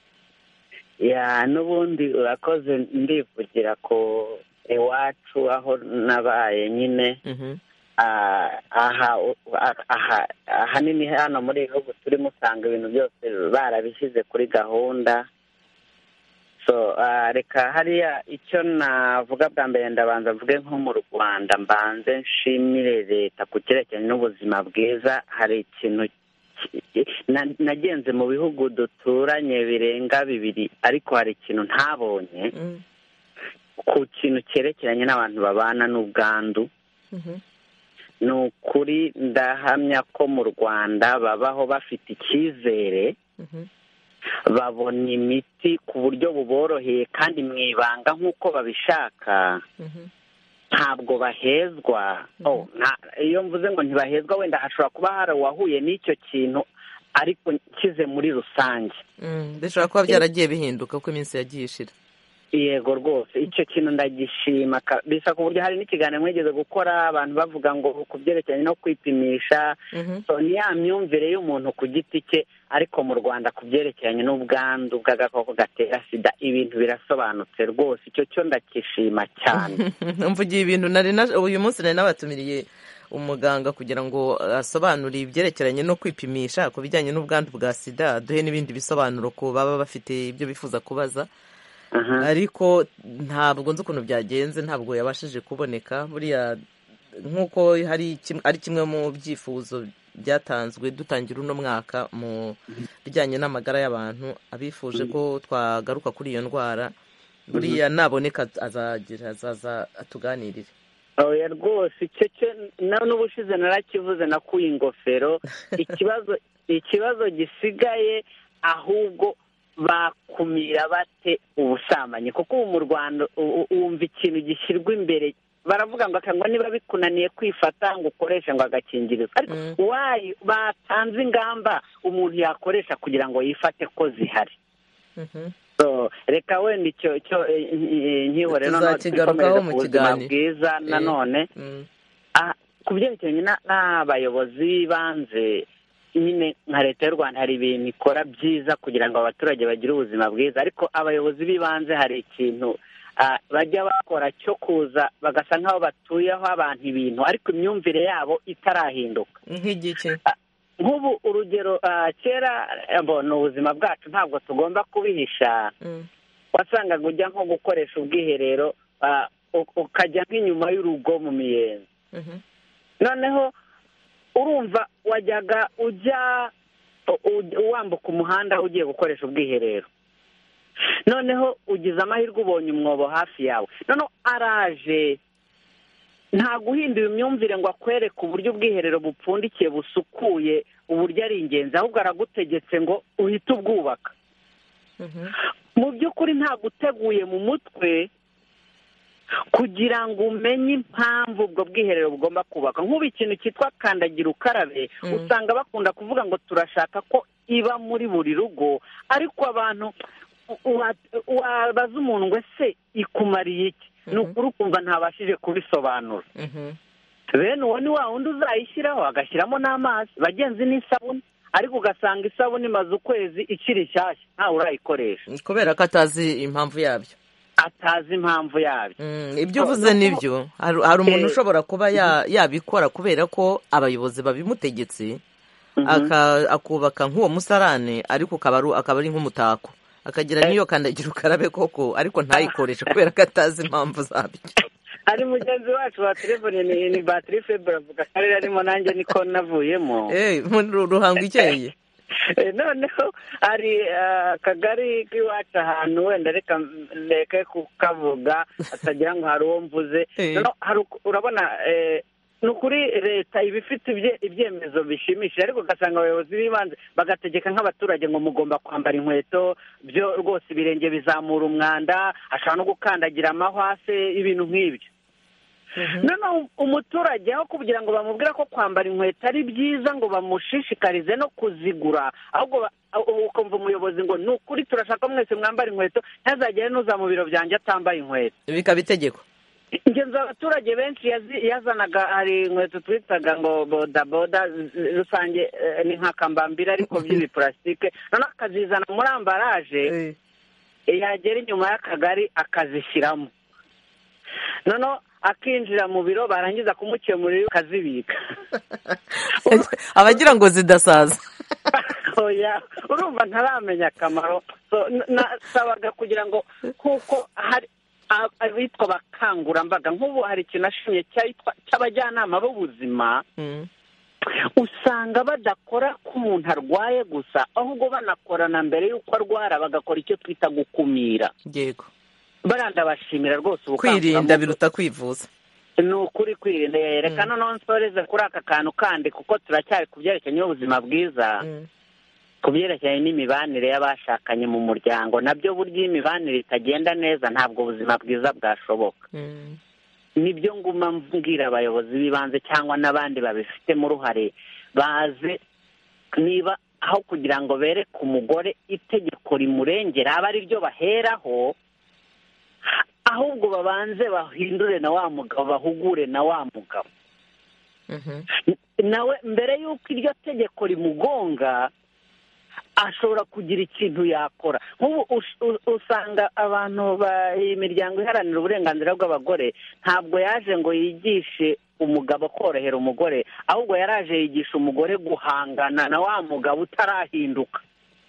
ya n'ubundi urakoze ndivugira ku iwacu aho nabaye nyine Mhm. Ah, aha u- ah- aha ahanini hano muri ibi bihugu turimo usanga ibintu byose barabishyize kuri gahunda so ah, reka hariya icyo navuga bwa mbere ndabanza mvuge nko mu rwanda mbanze nshimire leta ku cyerekeranye n'ubuzima bwiza hari ikintu na- nagenze mu bihugu duturanye birenga bibiri ariko hari ikintu ntabonye Mm, ku kintu cyerekeranye n'abantu babana n'ubwandu mhm, ni ukuri ndahamya ko mu rwanda babaho bafite icyizere mhm, babona imiti ku buryo buboroheye kandi mu ibanga nk'uko babishaka mhm, ntabwo bahezwa Oh, nta- iyo mvuze ngo ntibahezwa wenda hashobora kuba hari uwahuye n'icyo kintu ariko nshyize muri rusange mm. bishobora kuba byaragiye bihinduka uko iminsi yagiye ishira yego rwose icyo kintu ndagishima ka- bisa ku buryo hari n'ikiganiro mwigeze gukora abantu bavuga ngo ku byerekeranye no kwipimisha Mhm, so ni ya myumvire y'umuntu ku giti cye ariko mu rwanda ku byerekeranye n'ubwandu bw'agakoko gatera sida ibintu birasobanutse rwose icyo cyo ndakishima cyane mvugiye ibintu nari na uyu munsi nari nabatumiriye umuganga kugira ngo asobanure ibyerekeranye no kwipimisha ku bijyanye n'ubwandu bwa sida duhe n'ibindi bisobanuro ku baba bafite ibyo bifuza kubaza Aha. ariko ntabwo nzi ukuntu byagenze ntabwo yabashije kuboneka buriya nk'uko hari kim- ari kimwe mu byifuzo byatanzwe dutangira uno mwaka mu bijyanye n'amagara y'abantu abifuje ko twagaruka kuri iyo ndwara buriya naboneka azagira azaza atuganirire oya rwose icyo cyo na- n'ubushize narakivuze nakuye ingofero ikibazo ikibazo gisigaye ahubwo bakumira bate ubusambanyi kuko ubu mu rwanda u- u- wumva ikintu gishyirwa imbere baravuga ngo aka ngo niba bikunaniye kwifata ngo ukoreshe ngo agakingirizo ariko Mm. wayi batanze ingamba umuntu yakoresha kugira ngo yifate ko zihari Mhm. So, reka wenda icyo cyo eh, eh, nkihore noneho Tuzakigarukaho dukomeze mu ku buzima kiganiro. bwiza Eh. nanone Mm. Ah, ku byerekeranye na- n'abayobozi b'ibanze nyine nka leta y'u rwanda hari ibintu ikora byiza kugira ngo abaturage bagire ubuzima bwiza ariko abayobozi b'ibanze hari ikintu ah, bajya bakora cyo kuza bagasa nk'aho batuyeho abantu ibintu ariko imyumvire yabo itarahinduka nk'igiki nk'ubu urugero ah, kera eh, bo, ni ubuzima bwacu ntabwo tugomba kubihisha Mm. wasangaga ujya nko gukoresha ubwiherero ah, u- ukajya nk'inyuma y'urugo mu miyenzi Mhm. noneho urumva wajyaga ujya u- u- wambuka umuhanda ugiye gukoresha ubwiherero noneho ugize amahirwe ubonye umwobo hafi yawe noneho araje nta guhindura imyumvire ngo akwereke uburyo ubwiherero bupfundikiye busukuye uburyo ari ingenzi ahubwo aragutegetse ngo uhite ubwubaka Mhm. mu by'ukuri ntabwo uteguye mu mutwe kugira ngo umenye impamvu ubwo bwiherero bugomba kubakwa nk'ubu ikintu cyitwa kandagira ukarabe Mm. usanga bakunda kuvuga ngo turashaka ko iba muri buri rugo ariko abantu u- wa- wabaza umuntu ngo ese ikumariye iki ni Mhm. ukuri ukumva ntabashije kubisobanura Mhm. bene uwo ni wa wundi uzayishyiraho agashyiramo n'amazi bagenzi n'isabune ariko ugasanga isabune imaze ukwezi ikiri nshyashya ntawe urayikoresha kubera ko atazi impamvu yabyo atazi impamvu yabyo Mm, ibyo So, uvuze no- nibyo hari hari umuntu Eh, ushobora kuba ya- yabikora kubera ko abayobozi babimutegetse aka- akubaka nk'uwo musarane ariko ukaba ari- akaba ari nk'umutako akagira n'iyo kandagira ukarabe koko ariko ntayikoreshe kubera ko atazi impamvu zabyo ari mugenzi wacu wa telefone ni ni batiri febure avuga akarere arimo nanjye niko navuyemo Eh, muri uru ruhango ikeye Eh, noneho hari ah, akagari k'iwacu ahantu wenda reka ndeke kukavuga atagira ngo hari uwo mvuze Eh. Noneho hari uku- urabona eh, ni ukuri leta iba ifite ibye- ibyemezo bishimishije ariko ugasanga abayobozi b'ibanze bagategeka nk'abaturage ngo mugomba kwambara inkweto byo rwose ibirenge bizamura umwanda ashobora no gukandagira amahwa se ibintu nk'ibyo noneho umuturage aho kugira ngo bamubwire ko kwambara inkweto ari byiza ngo bamushishikarize no kuzigura ahubwo ba- ubu ukumva umuyobozi ngo ni ukuri turashaka ko mwese mwambara inkweto ntazagere n'uza mu biro byanjye atambaye inkweto bikaba itegeko ingenzi abaturage benshi yazi- yazanaga hari inkweto twitaga ngo bodaboda z- rusange eh, ni nka kambambiri ariko by'ibipulasitike noneho akazizana muri ambaraje yagera inyuma y'akagari akazishyiramo noneho akinjira mu biro barangiza kumukemurira akazibika abagira ngo zidasaza oya urumva ntaramenya akamaro So, n- nasabaga kugira ngo kuko hari a- abitwa abakangurambaga nk'ubu hari ikintu ashimye cyitwa- cy'abajyanama b'ubuzima usanga badakora ko umuntu arwaye gusa ahubwo banakorana mbere y'uko arwara bagakora icyo twita gukumira yego barandabashimira rwose kwirinda ubukangurambaga biruta kwivuza ni ukuri kwirinda reka noneho nsoreze kuri aka kantu kandi kuko turacyari ku byerekeranye n'ubuzima bwiza Mm. ku byerekeranye n'imibanire y'abashakanye mu muryango nabyo burya iyo imibanire itagenda neza ntabwo ubuzima bwiza bwashoboka Mm. nibyo nguma mbwira abayobozi b'ibanze cyangwa n'abandi babifitemo uruhare baze niba aho kugira ngo bereke umugore itegeko rimurengera aba ari ryo baheraho ahubwo babanze bahindure na wa mugabo bahugure na wa mugabo Mhm. nawe mbere y'uko iryo tegeko rimugonga ashobora kugira ikintu yakora nk'ubu us- u- usanga abantu ba- iyi miryango iharanira uburenganzira bw'abagore ntabwo yaje ngo yigishe umugabo korohera umugore ahubwo yaraje yigisha umugore guhangana na wa mugabo utarahinduka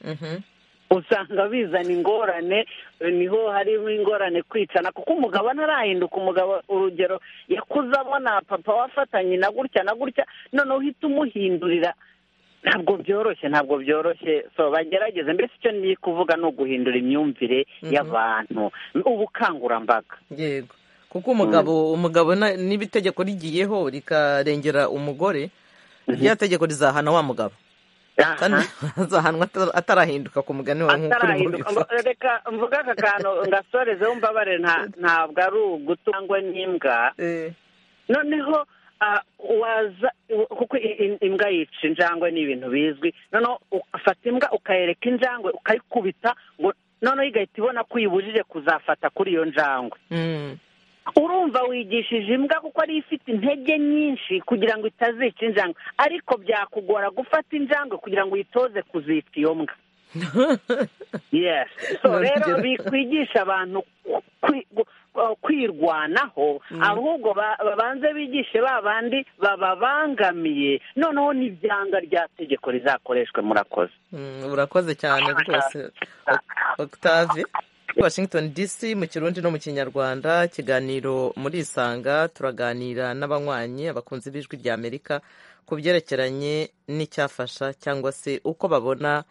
Mhm. usanga bizana ingorane eh, niho harimo ingorane kwicana kuko umugabo ntarahinduka umugabo urugero yakuze abona papa wafatanye na gutya na gutya noneho uhita umuhindurira ntabwo byoroshye ntabwo byoroshye so bagerageze mbese icyo ngiye kuvuga ni uguhindura imyumvire Mhm. y'abantu ubukangurambaga yego kuko umugabo umugabo na- niba itegeko rigiyeho rikarengera umugore rya tegeko rizahana wa mugabo kandi azahanwa atara- atarahinduka ku mugani wawe nk'uko urimo atarahinduka ubivuga. Mba- reka mvuge aka kantu ngasorezeho mbabarire nta- ntabwo ari ugutangwa n'imbwa Eh, noneho ah, waza kuko i- i- imbwa yica injangwe ni ibintu bizwi noneho ufata imbwa ukayereka injangwe ukayikubita ngo noneho igahita ibona ko uyibujije kuzafata kuri iyo njangwe mm. urumva wigishije imbwa kuko ari ifite intege nyinshi kugira ngo itazica injangwe ariko byakugora gufata injangwe kugira ngo uyitoze kuzica iyo mbwa yes so Ni rero urugero. bikwigisha abantu kwi- gu- uh, kwirwanaho ahubwo ba- babanze bigishe ba bandi bababangamiye noneho n'ibyanga rya tegeko rizakoreshwe murakoze Mm, urakoze cyane rwose O- octave washington dc mu kirundi no mu kinyarwanda ikiganiro muri isanga turaganira n'abanywanyi abakunzi b'ijwi rya amerika ku byerekeranye n'icyafasha cyangwa se uko babona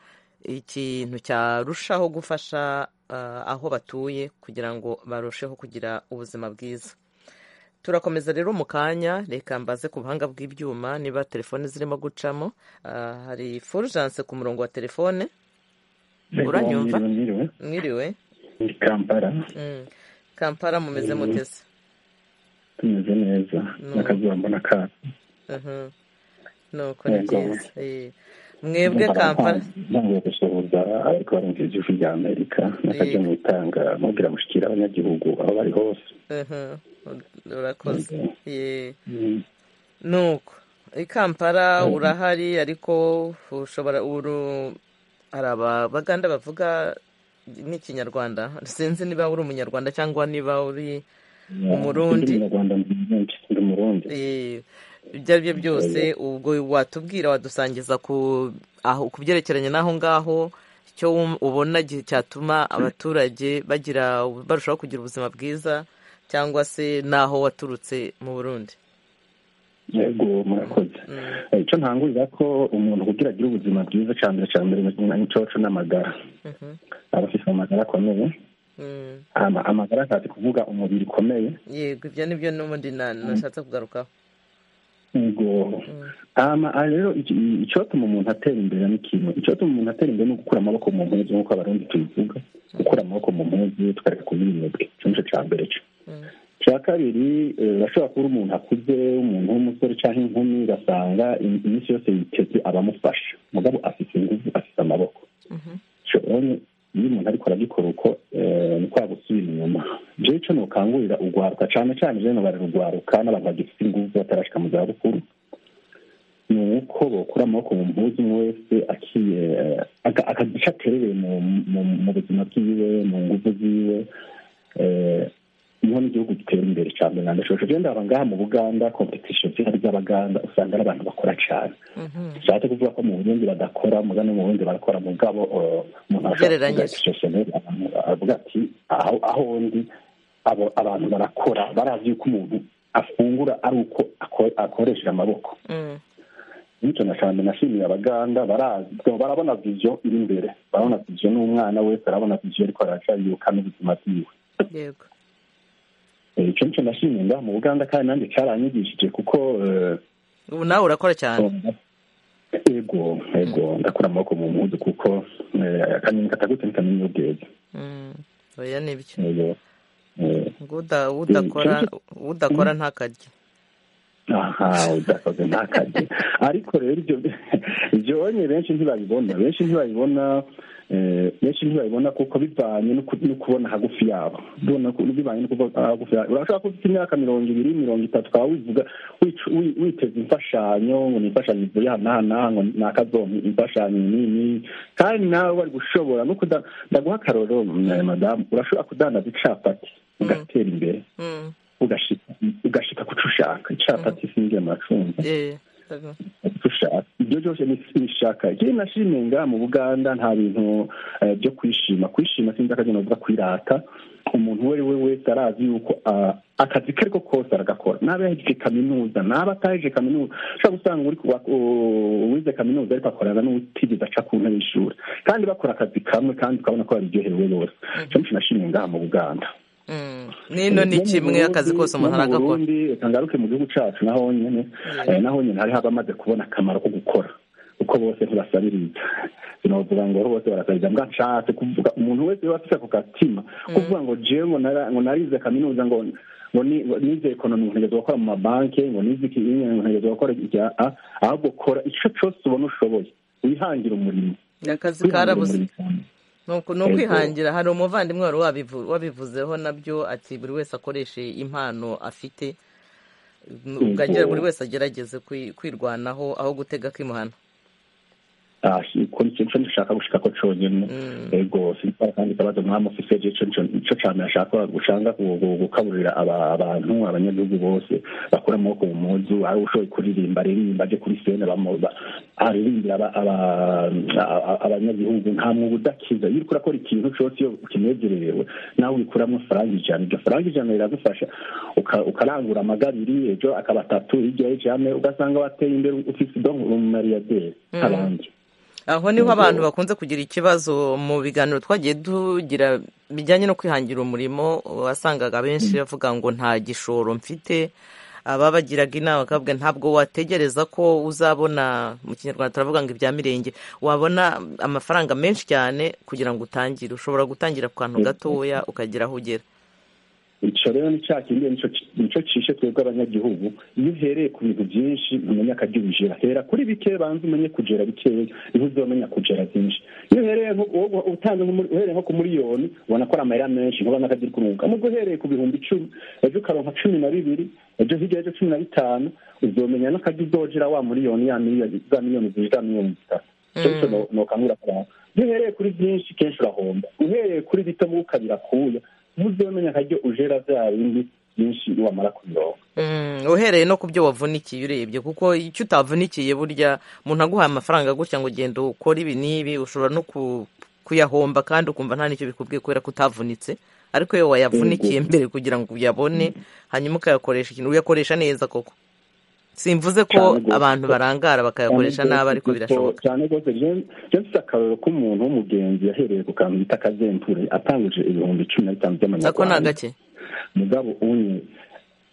ikintu cyarushaho gufasha ah, aho batuye kugira ngo barusheho kugira ubuzima bwiza turakomeza rero mu kanya reka mbaze ku buhanga bw'ibyuma niba telefone zirimo gucamo Ah, hari fulgence ku murongo wa telefone uranyumva Mwiriwe, mwiriwe. mwiriwe Ni Kampala Mm. kampala mumeze Mm. mutese tumeze neza No. n'akazuba mbona ka Mhm. nuko ni Yego. byiza Eh. mwebwe kampala ntangiye gusuhuza ariko barumva ijwi rya amerika nakajya Yego. mu itanga mubwira mushyikira abanyagihugu aho bari hose Mhm. urakoze Yego. Eh. Mm. nuko i kampala Mm. urahari ariko ushobora uru hari abaganda bavuga n'ikinyarwanda sinzi niba uri umunyarwanda cyangwa niba uri Umurundi. Ndi umunyarwanda ndi umurundi ndi umurundi Eh, ibyo ari byo byose ubwo watubwira wadusangiza ku aho ku byerekeranye n'aho ngaho icyo wum- ubona gi- cyatuma abaturage bagira barushaho kugira ubuzima bwiza cyangwa se n'aho waturutse mu burundi yego murakoze Mm, Eh, icyo ntangurira ko umuntu kugira agire ubuzima bwiza cya mbere cya mbere n'icoco n'amagara mhm, aba afite amagara akomeye mm. ama- amagara ashatse kuvuga umubiri ukomeye yego ibyo ni byo n'ubundi na- nashatse kugarukaho yego hama aha rero iki- icyotuma umuntu atera imbere ni ikintu icyotuma umuntu atera imbere ni ugukura amaboko mu mpuzu nk'uko abarundi tubivuga gukura amaboko mu mpuzu tukareka kunywa iminebwe icyo nicyo cya mbere cyo icya kabiri eh, urashobora kuba uri umuntu akuze umuntu w'umusore cyangwa inkumi ugasanga im- iminsi yose yiteze abamufasha mugabo afite ingufu afite amaboko Cyo rero iyo umuntu ariko arabikora uko eh, ni kwa gusubira inyuma jewe icyo nukangurira urwaruka cyane cyane rero bararurwaruka n'abantu bagifite ingufu batarashika mu zabukuru ni uko bakura amaboko mu mpuzu umwe wese akiye aka- akagira icyo aterereye mu mu- mu buzima bwiwe mu ngufu ziwe eh, niho n'igihugu gitera imbere cyane na ndashobora kugenda aba ngaha mu buganda kompetisiyo zihari z'abaganda usanga ari abantu bakora cyane bishatse kuvuga ko mu burundi badakora muga no mu burundi barakora mugabo eh, umuntu ashobora kuvuga Ugereranyije. ati sosiyete avuga ati aho aho ndi abo abantu barakora barazi yuko umuntu afungura ari uko ako- akoresheje amaboko Mm. bityo na cyane nashimiye abaganga barazi so, barabona vision iri imbere barabona vision n'umwana wese arabona vision ariko aracyayuka n'ubuzima bwiwe yego Eh, icyo nicyo nashimiye ngaha mu buganda kandi nanjye cyaranyigishije kuko eh, ubu nawe urakora cyane ego ego ndakura amaboko mu mpuzu kuko eh, akanyoni katagutse ntikamenya iyo bweze Mm. oya nibyo Ego. Eh, ngo uda- udakora udakora ntakarye aha udakoze ntakajye ariko rero ibyo byonye benshi ntibabibona benshi ntibabibona eh, benshi ntibabibona kuko bivanye no ku- no kubona hagufi yabo Bibona ku- bivanye no kuba hagufi yabo urashobora kuba ufite imyaka mirongo ibiri mirongo itatu ukaba wivuga wicu- wi- witeza imfashanyo ngo ni imfashanyo ivuye aha n'aha n'aha ngo ni akazonka imfashanyo iyi n'iyi kandi nawe wari gushobora no kuda ndaguha akaroro eh, madamu urashobora kudandaza icapati ugatera imbere Mm. ugashika ugashika kuco ushaka icapati singira amacumbi Eh, yego. kuco ushaka ibyo byose ni- nishaka ikindi nashimiye ngaha mu buganda nta bintu eh, byo kwishima kwishima sinzi akazi novuga kwirata umuntu uwo ari we wese arazi yuko ah, akazi ke ariko kose aragakora naba yahejeje kaminuza naba atahejeje kaminuza ushobora gusanga uri kuba- u- uwize kaminuza ariko akorana n'utigeze aca ku ntebe y'ishuri kandi bakora akazi kamwe kandi ukabona ko baryohewe bose icyo nicyo nashimiye ngaha mu buganda Mm. nino ni kimwe akazi kose umuntu aragakora tangaruke mu gihugu cyacu naho nyine Yeah. eh, naho nyine hari abamaze kubona akamaro ko gukora kuko bose ntibasabiriza sinavuga ngo bose barasabiriza mbwa nshatse kuvuga umuntu wese waba afite ako gatima kuvuga ngo jewe ngo nara- ngo narize kaminuza ngo ngo ni- ngo nize ekonomi ngo ntegerezwa gukora mu mabanki ngo nize iki ngo ntegerezwa gukora ibya ahubwo kora icyo cyose ubona ushoboye wihangire umurimo akazi wihangire karabuze umurimo. ni uku- ni ukwihangira hari umuvandimwe wari wabivu- wabivuzeho nabyo ati buri wese akoreshe impano afite ubwagera buri wese agerageze kwi- kwirwanaho aho gutega kwimuhana Ah, ko nicyo nicyo nshaka gushika ko conyene ego sinzara kandi ikibazo mwami ofise je ico nico- nico ca mbere nshaka gushanga gu- gu- gukaburira aba- abantu abanyagihugu bose bakura amaboko mu mpuzu ari ushoboye kuririmba aririmba aje kuri sene bamu- ba- aririmbira aba- aba- a- a- abanyagihugu nta mwuga udakiza iyo uriko urakora ikintu cose iyo ukinezererewe nawe wikuramwo faranga ijana iryo faranga ijana riragufasha uka- ukarangura amagabiri ejo akaba atatu hirya y'ijane ugasanga wateye imbere ufise donc umumariyaderi nk'abandi aho niho Yego. abantu bakunze kugira ikibazo mu biganiro twagiye tugira bijyanye no kwihangira umurimo wasangaga benshi bavuga ngo nta gishoro mfite ababagiraga inama bakavuga ntabwo wategereza ko uzabona mu kinyarwanda turavuga ngo ibya mirenge wabona amafaranga menshi cyane kugira ngo utangire ushobora gutangira ku kantu gatoya ukagera aho ugera ico rero ni ca kindi nico nico cishe twebwe abanyagihugu iyo uhereye ku bintu byinshi umenya akarya ubujera hera kuri bike banze umenye kujera bikeya niho uzomenya kujera byinshi iyo uhereye nko- wowe utanze nko muri- uhereye nko ku miliyoni ubona ko ari amahera menshi nk'ubona akagira kunuka nubwo uhereye ku bihumbi icumi ejo ukaronka cumi na bibiri ejo hirya ejo cumi na bitanu uzomenya n'akarya uzogera wa miliyoni ya miliyoni za miliyoni ziri za miliyoni zitatu icyo cyo no- nokangura abantu iyo uhereye kuri byinshi kenshi urahomba uhereye kuri bito mu ukabira kuya muzomenya akaryo ujera bya bindi byinshi wamara kubironka Mm, uhereye no ku byo wavunikiye urebye kuko icyo utavunikiye burya umuntu aguhaye amafaranga gutya ngo ugenda ukore ibi n'ibi ushobora no ku- kuyahomba kandi ukumva nta n'icyo bikubwiye kubera ko utavunitse ariko iyo wayavunikiye mbere kugira ngo uyabone hanyuma ukayakoresha ikintu uyakoresha neza koko simvuze ko Cyane rwose. abantu barangara bakayakoresha nabi ariko birashoboka cyane rwose je- je mfise akarorero k'umuntu w'umugenzi yahereye ku kantu bita akazempure atanguje ibihumbi cumi na bitanu nako ni by'amanyarwanda agake mugabo unye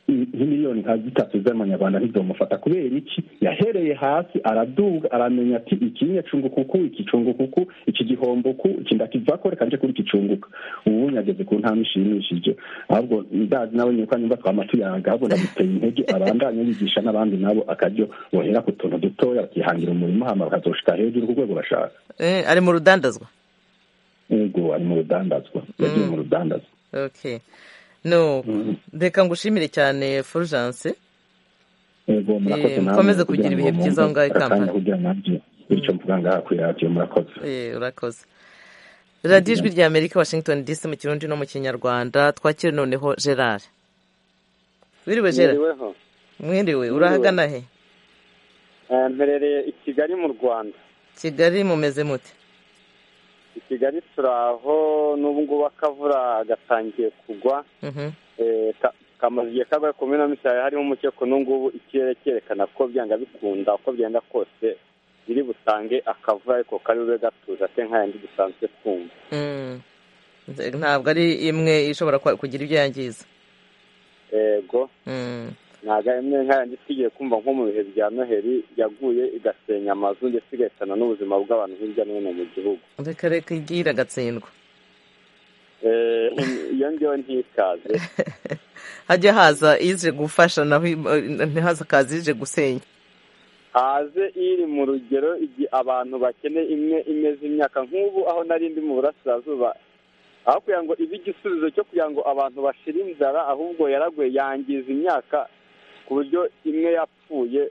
nk'imiliyoni nka zitatu z'amanyarwanda ntizomufata kubera iki yahereye hasi araduga aramenya ati iki nyacunguka uku iki cunguka uku iki gihombo uku iki ndakivaho reka nje kuri iki cunguka ubu nyageze ku ntambwe ishimishije ahubwo ndazi nawe nyuka nyumva twama tuyaga ahubwo ndamuteye intege abandanye yigisha n'abandi nabo akaryo bohera ku tuntu dutoya bakihangira umurimo hama bakazoshika hejuru ku rwego bashaka Eh, ari mu rudandazwa yego ari mu rudandazwa yagiye mu rudandazwa okay no reka ngushimire cyane fulgence yego murakoze Eh, namwe mukomeze kugira kugira ngo ibihe byiza aho mwumve ngaho i akanya Kampala. kugira nabyo bityo mvuga ngaha kuri radiyo murakoze Eh, urakoze radiyo ijwi rya amerika washington dc mu kirundi no mu kinyarwanda twakire noneho gerard wiriwe gerard Mwiriweho. mwiriwe urahagana he Eh, mperereye i kigali mu rwanda kigali mumeze mute i kigali turi aho n'ubu ngubu akavura gatangiye kugwa Mhm. Eh, ka- kamaze igihe kagwa ku minota mishya harimo umukeko n'ubungubu ikirere cyerekana ko byanga bikunda uko byenda kose biri butange akavura ariko kari bube gatuje ate nk'ayandi dusanzwe twumva Mm. ntabwo ari imwe ishobora kwa- kugira ibyo yangiza yego Mm. ntabwo ari imwe nk'ayandi tugiye kumva nko mu bihe bya noheli yaguye igasenya amazu ndetse igahitana n'ubuzima bw'abantu hirya no hino mu gihugu reka reka igiye iragatsindwa Eh, iyo ngiyo ntikaze hajya haza ije gufasha naho ntihaza akazi ije gusenya haze iri mu rugero igihe abantu bakeneye imwe imeze imyaka nk'ubu aho nari ndi mu burasirazuba aho kugira ngo ibe igisubizo cyo kugira ngo abantu bashire inzara ahubwo yaraguye yangiza imyaka ku buryo imwe yapfuye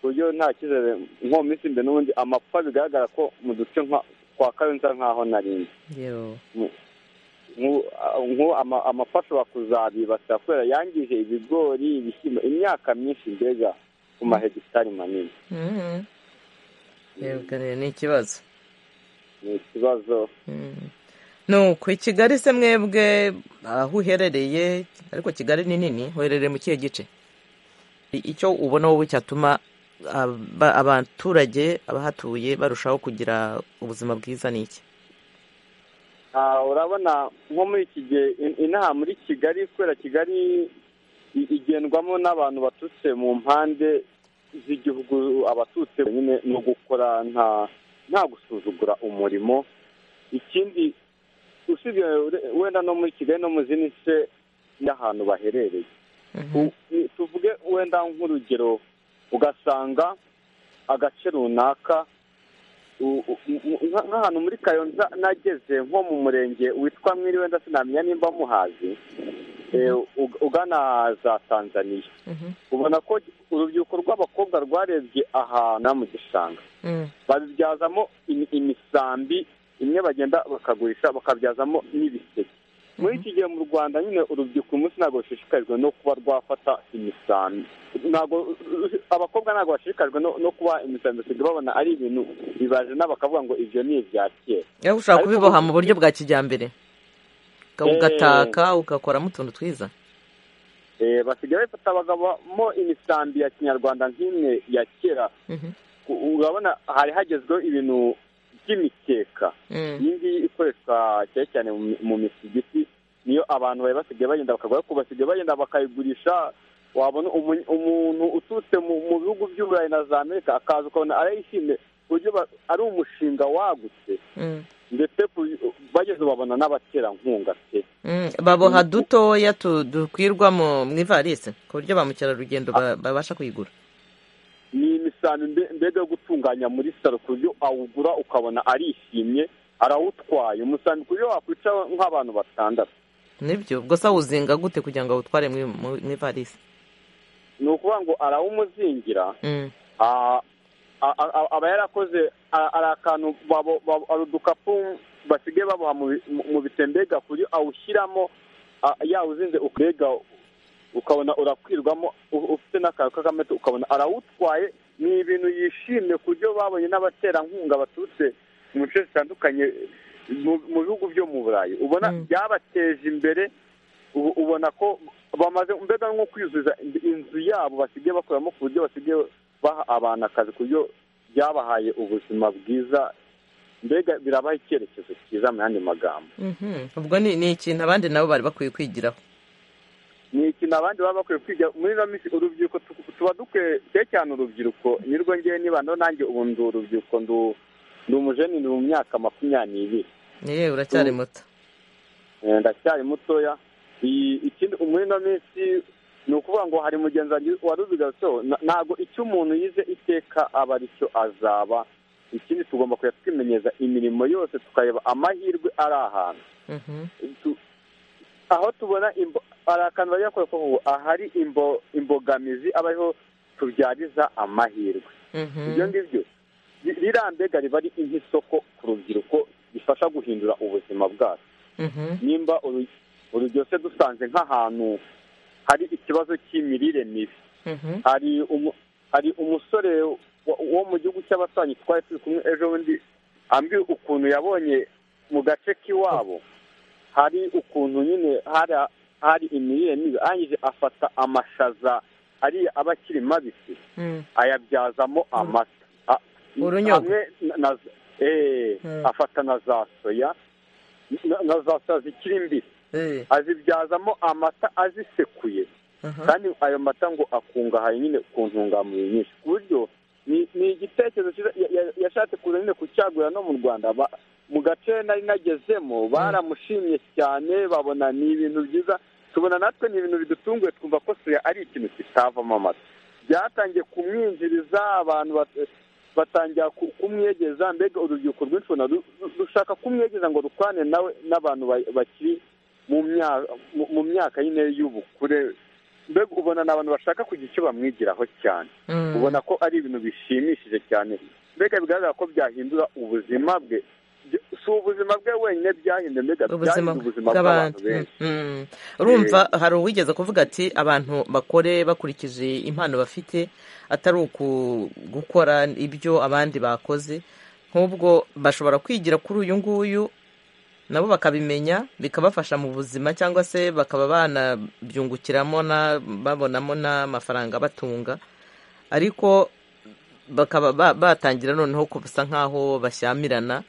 ku buryo nta cyizere nko mu minsi imbere n'ubundi amapfa bigaragara ko mu duce nka- twa kayonza nk'aho nari ndi Yo. nku- a- nku- ama- amapfa ashobora kuzabibasira kubera yangije ibigori ibishyimbo imyaka myinshi mbega ku mahegitari manini Mhm. Yego, ni ikibazo ni ikibazo nuko i kigali se mwebwe aho uherereye ariko kigali ni nini uherereye mu kihe gice I- icyo ubona wowe cyatuma aba- abaturage abahatuye barushaho kugira ubuzima bwiza ni iki Ah, urabona nko muri iki gihe in- inaha muri kigali kubera kigali i- igendwamo n'abantu baturutse mu mpande z'igihugu abaturutse nyine ni ugukora nta nta gusuzugura umurimo ikindi usibye ure- wenda no muri kigali no mu zindi nce y'ahantu baherereye Tu- ni- tuvuge wenda nk'urugero ugasanga agace runaka u- u- u- nka- nk'ahantu muri kayonza nageze nko mu murenge witwa mwiriwe wenda sinamenya nimba muhazi eh, ug- ugana za tanzaniya ubona ko urubyiruko rw'abakobwa rwarebye ahantu mu gishanga babibyazamo imi- imisambi imwe bagenda bakagurisha bakabyazamo n'ibiseke muri iki gihe mu rwanda nyine urubyiruko uyu munsi ntabwo rushishikajwe no kuba rwafata imisambi ntabwo abakobwa ntabwo bashishikajwe no, no kuba imisambi basigaye babona ari ibintu bibaje na bakavuga ngo ibyo ni ibya kera aho ushobora Ariko kubiboha mu ubu- buryo bwa kijyambere Uga- Eh. ugataka ugakoramo utuntu twiza Eh, basigaye bafata bagabamo imisambi ya kinyarwanda nk'imwe ya kera Mhm. U- urabona hari hagezweho ibintu by'imikeka Mm. iyi ngiyi ikoreshwa cyane cyane mu mi- mu misigiti niyo abantu bari basigaye bagenda bakagura ariko basigaye bagenda bakayigurisha wabona umu- umuntu uturutse mu mu bihugu by'uburayi na za amerika akaza ukabona arayishimye ku buryo ba- ari umushinga wagutse Mm. ndetse ku- bageze babona n'abaterankunga pe Mm, baboha dutoya tu- dukwirwa mu mu ivarisi ku buryo ba mukerarugendo ba- babasha kuyigura ni imisambi mbe- mbega yo gutunganya muri salo ku buryo awugura ukabona arishimye arawutwaye umusambi ku buryo wakwica nk'abantu batandatu nibyo ubwo se awuzinga gute kugira ngo awutware mu mu- mu ivarisi ni ukuvuga ngo arawumuzingira Mm. Ah, a- a- a- aba yarakoze a- ari akantu babo- babo- ari udukapu basigaye baboha mu bi- mu- mu bitembega ku buryo awushyiramo ah, yawuzinze ukega ukabona urakwirwamo u- ufite n'akantu k'akamete ukabona arawutwaye ni ibintu yishimye ku buryo babonye n'abaterankunga baturutse mu bice bitandukanye mu- mu bihugu byo mu burayi ubona byabateje imbere ubu- ubona ko bamaze mbega nko kwuzuza ind- inzu yabo basigaye bakoramo ku buryo basigaye baha abantu akazi ku buryo byabahaye ubuzima bwiza mbega birabaha icyerekezo cyiza mu yandi magambo Mhm. ubwo ni ni ikintu abandi nabo bari bakwiye kwigiraho ni imikino abandi baba bakwiye kwiga muri ino minsi urubyiruko tu- tuba dukwiye cyane cyane urubyiruko nirwo ngewe niba no nanjye ubu ndi urubyiruko ndu ndi umujeni ndi mu myaka makumyabiri n'ibiri yewe uracyari muto Eh, ndacyari mutoya I- ikindi muri ino minsi ni ukuvuga ngo hari mugenzi wanjye waruzigazeho Na- ntabwo icyo umuntu yize iteka aba aricyo azaba ikindi tugomba kujya twimenyeza imirimo yose tukareba amahirwe ari ahantu Mhm. tu- aho tubona imbo- hari akantu bajya bakora ko ngo ahari imbo- imbogamizi abaho tubyariza amahirwe Mhm. ibyo ngibyo bi- birambega riba ari nk'isoko ku rubyiruko bifasha guhindura ubuzima bwacu Mhm. nimba uru- uru byose dusanze nk'ahantu hari ikibazo cy'imirire mibi Mhm. hari umu- hari umusore wo- wo mu gihugu cy'abasanyi twari turi kumwe ejo bundi ambwira ukuntu yabonye mu gace k'iwabo hari ukuntu nyine hari hari imirire mibi arangije afata amashaza ari aba akiri mabisi Mm. ayabyazamo amata A- Urunyogwe. hamwe na- na eh, Mm. afata na za soya na- na za soya zikiri mbisi Eh. azibyazamo amata azisekuye Aha. kandi ayo mata ngo akungahaye nyine ku ntungamubiri nyinshi ku buryo ni ni igitekerezo cyiza ya- ya- yashatse kuza nyine kucyagura no mu rwanda Ba- mu gace nari nagezemo baramushimye cyane babona ni ibintu byiza tubona natwe ni ibintu bidutunguye twumva ko soya ari ikintu kitavamo amata byatangiye kumwinjiriza abantu bat- batangira ku- kumwegeza mbega urubyiruko rwinshi ubona ru- ru- rushaka kumwegeza ngo rukwane nawe n'abantu ba- bakiri mu mya- mu- mu myaka nyine y'ubukure mbega ubona ni abantu bashaka kugira icyo bamwigiraho cyane Mm. ubona ko ari ibintu bishimishije cyane mbega bigaragara ko byahindura ubuzima bwe Byo- si ubuzima bwe wenyine byahinduye mbega ubuzima byahinduye ubuzima bw'abantu bw'abantu benshi Mm, mm. urumva hari uwigeze kuvuga ati abantu bakore bakurikije impano bafite atari uku gukora ibyo abandi bakoze nk'ubwo bashobora kwigira kuri uyu nguyu nabo bakabimenya bikabafasha mu buzima cyangwa se bakaba banabyungukiramo na- babonamo n'amafaranga abatunga ariko bakaba ba- batangira noneho kusa nk'aho bashyamirana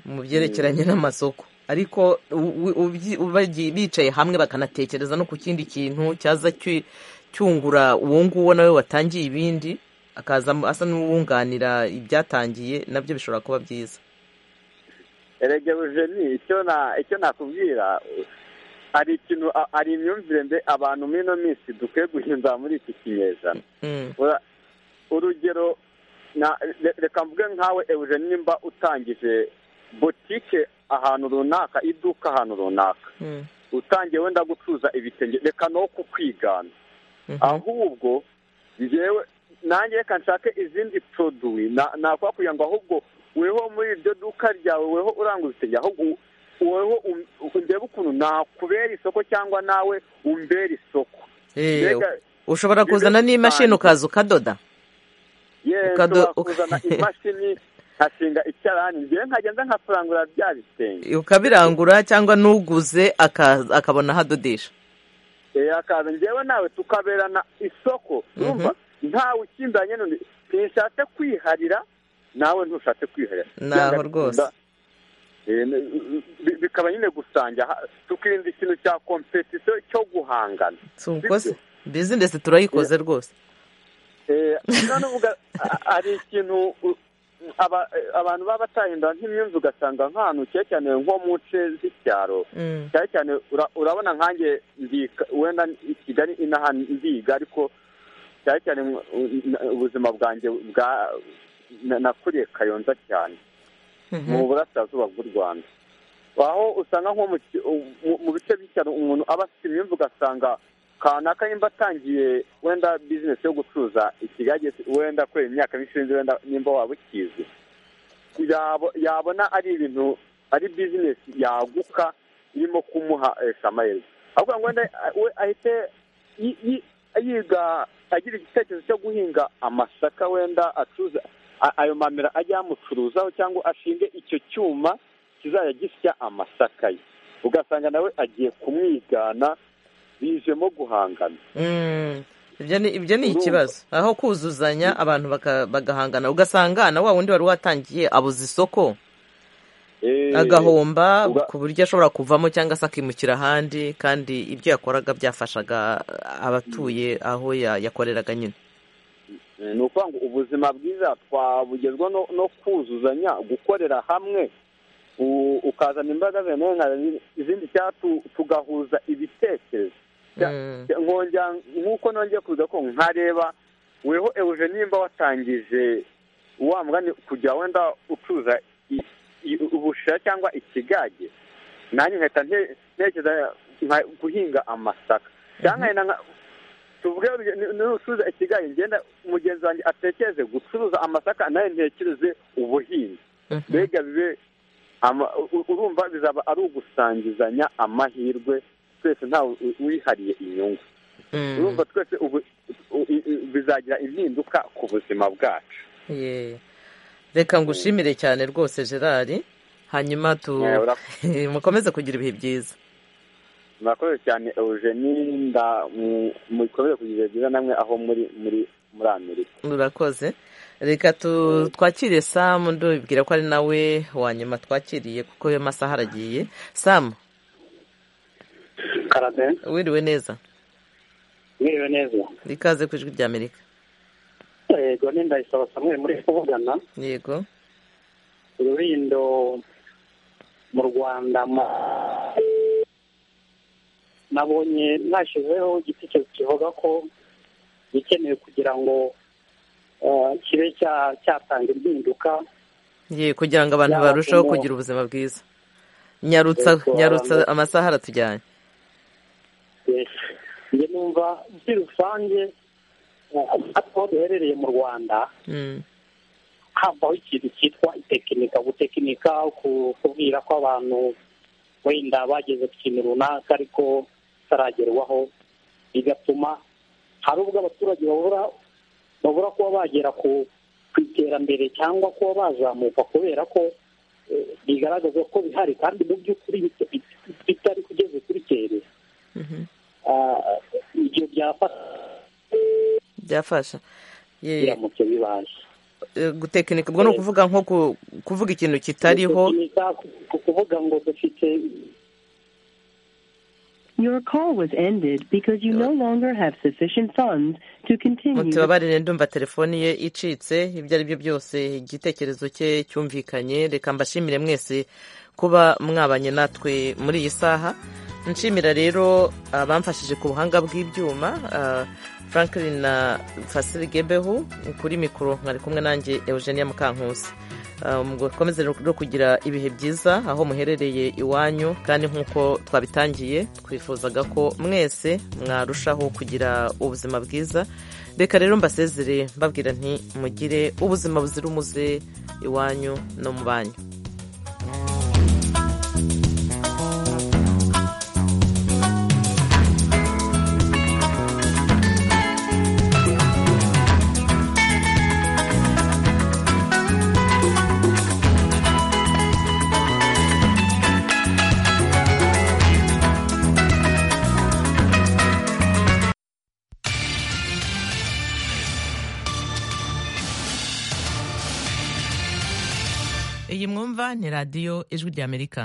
mu byerekeranye n'amasoko ariko u- u- ubyi- ubagi- bicaye hamwe bakanatekereza no ku kindi kintu cyaza cyu- cyungura uwo nguwo nawe watangiye ibindi akaza mu- asa n'uwunganira ibyatangiye nabyo bishobora kuba byiza erega bujeni icyo na icyo nakubwira hari ikintu a- hari imyumvire mbe abantu muri ino minsi dukwiye guhindura muri iki kinyejana Mm, Ura- urugero na re- reka mvuge nkawe eugene nimba utangije botike ahantu runaka iduka ahantu runaka mm, utangiye wenda gucuruza ibitenge reka no kukwigana mhm, ahubwo njyewe nanjye reka nshake izindi poroduwi na- nakora kugira ngo ahubwo weho muri iryo duka ryawe weho urangura ibitenge ahubwo u- weho um- ndebe ukuntu nakubera isoko cyangwa nawe umbera isoko Eh, Mbega ushobora kuzana biri n'imashini rusange. ukaza ukadoda yewe Ukado- nshobora uka- kuzana imashini nkashinga icyarahani njyewe nkagenda nkakurangura bya bitenge ukabirangura cyangwa n'uguze akaza- akabona aho adodesha Eh, akaza njyewe nawe tukaberana isoko urumva ntawe ukindanye n'undi ntishatse kwiharira nawe ntushatse kwiharira Naho Byanga bikunda, rwose. eh, n- bi- bikaba nyine gusangira ha- tukirinda ikintu cya kompetisiyo cyo guhangana si uko se bizinesi turayikoze rwose Eh, none uvuga a- hari ikintu u- aba- eh, abantu baba batahindura nk'imyumvire ugasanga nk'ahantu cyane cyane nko mu nce z'icyaro Mm, cyane cyane ura- urabona nkanjye ndika wenda i kigali inaha ndiga ariko cyane cyane mu- u- ubuzima bwanjye bwa na- nakuriye kayonza cyane mhm, mu burasirazuba bw'u rwanda aho usanga nko mu ki- u- mu- mu bice by'icyaro umuntu aba afite imyumvire ugasanga kanaka nimba atangiye wenda bizinesi yo gucuruza ikigage wenda kubera imyaka myinshi urinzi wenda nimba waba ukizi yabo- yabona ari ibintu ari bizinesi yaguka irimo kumuha eh, shamayeri ahubwo ngo wenda eh, we ahite yi- yi- yiga agira igitekerezo cyo guhinga amasaka wenda acuruza a- ayo mamera ajye yamucuruzaho cyangwa ashinge icyo cyuma kizajya gisya amasaka ye ugasanga nawe agiye kumwigana bijemo guhangana Mm, ibyo ni ibyo ni Urumva? ikibazo aho kuzuzanya abantu baka- bagahangana ugasanga na wa wundi wari watangiye abuza isoko agahomba uga- ku buryo ashobora kuvamo cyangwa se akimukira ahandi kandi ibyo yakoraga byafashaga abatuye aho ya- yakoreraga nyine Eh, ni ukuvuga ngo ubuzima bwiza twabugezwa no- no kuzuzanya gukorera hamwe u- ukazana imbaraga zawe nawe nkazana izindi cyangwa tu- tugahuza ibitekerezo Ya- Mm. nkongera nk'uko nongeye kuza ko nkareba weho euje nimba watangije wa mugani kugira wenda ucuza i- i- ubushira cyangwa ikigage nanjye nkahita nte- ntekereza nka- guhinga amasaka cyangwa nkahita nka- tuvuge ni- nucuza ikigage ngenda mugenzi wanjye atekereze gucuruza amasaka nawe ntekereze ubuhinzi Mhm. mbega bibe ama- u- urumva bizaba ari ugusangizanya amahirwe twese ntawe u- wihariye inyungu Mm. urumva twese ubu- u- i- i- bizagira impinduka ku buzima bwacu Ye. reka ngushimire cyane rwose gerard hanyuma tu Eh, ura- mukomeze kugira ibihe byiza murakoze cyane eugenie nda mu- mukomeze kugira ibihe byiza namwe aho muri muri muri amerika murakoze reka tu twakire samu ndubibwira ko ari nawe wa nyuma twakiriye kuko ayo masaha aragiye samu karate wiriwe neza mwiriwe neza ikaze ku ijwi ry'amerika yego ni ndayisaba samweli muri kuvugana yego urubindo mu rwanda mu- nabonye nashyizeho igitekerezo kivuga ko ikenewe kugira ngo eh, kibe cya- cyatanga impinduka ye kugira ngo abantu Yaba barusheho kumo- kugira ubuzima bwiza nyarutsa Yego, nyarutsa abantu- amasaha aratujyanye njye numva muri rusange eh, aho duherereye mu rwanda Mm. havaho ikintu cyitwa itekinika gutekinika ku- kubwira ko abantu wenda bageze ku kintu runaka ariko kitaragerwaho bigatuma hari ubwo abaturage babura babura kuba bagera ku ku iterambere cyangwa kuba bazamuka kubera ko eh, bigaragaza ko bihari kandi mu by'ukuri bit- bit- bitari kugeze kuri kere Mhm. Ah, ibyo byafasha byafasha Ye, biramutse bibaje eh, gutekinika ubwo ni ukuvuga nko ku- kuvuga ikintu kitariho Gutekinika, ku- ku- kuvuga ngo dufite Your call was ended because you no longer have sufficient funds to continue. the- mutubabarire ndumva telefoni ye icitse ibyo ari byo byose igitekerezo cye cyumvikanye reka mbashimire mwese kuba mwabanye natwe muri iyi saha nshimira rero abamfashije ku buhanga bw'ibyuma ah, franklin na fasili gebehu kuri mikoro mwari kumwe nanjye eugenia mukankusi Ah, mukomeze no kugira ibihe byiza aho muherereye iwanyu kandi nk'uko twabitangiye twifuzaga ko mwese mwarushaho kugira ubuzima bwiza reka rero mbasezere mbabwira nti mugire ubuzima buzira umuze iwanyu no mu banyu iyi mwumva ni radiyo ijwi ry'amerika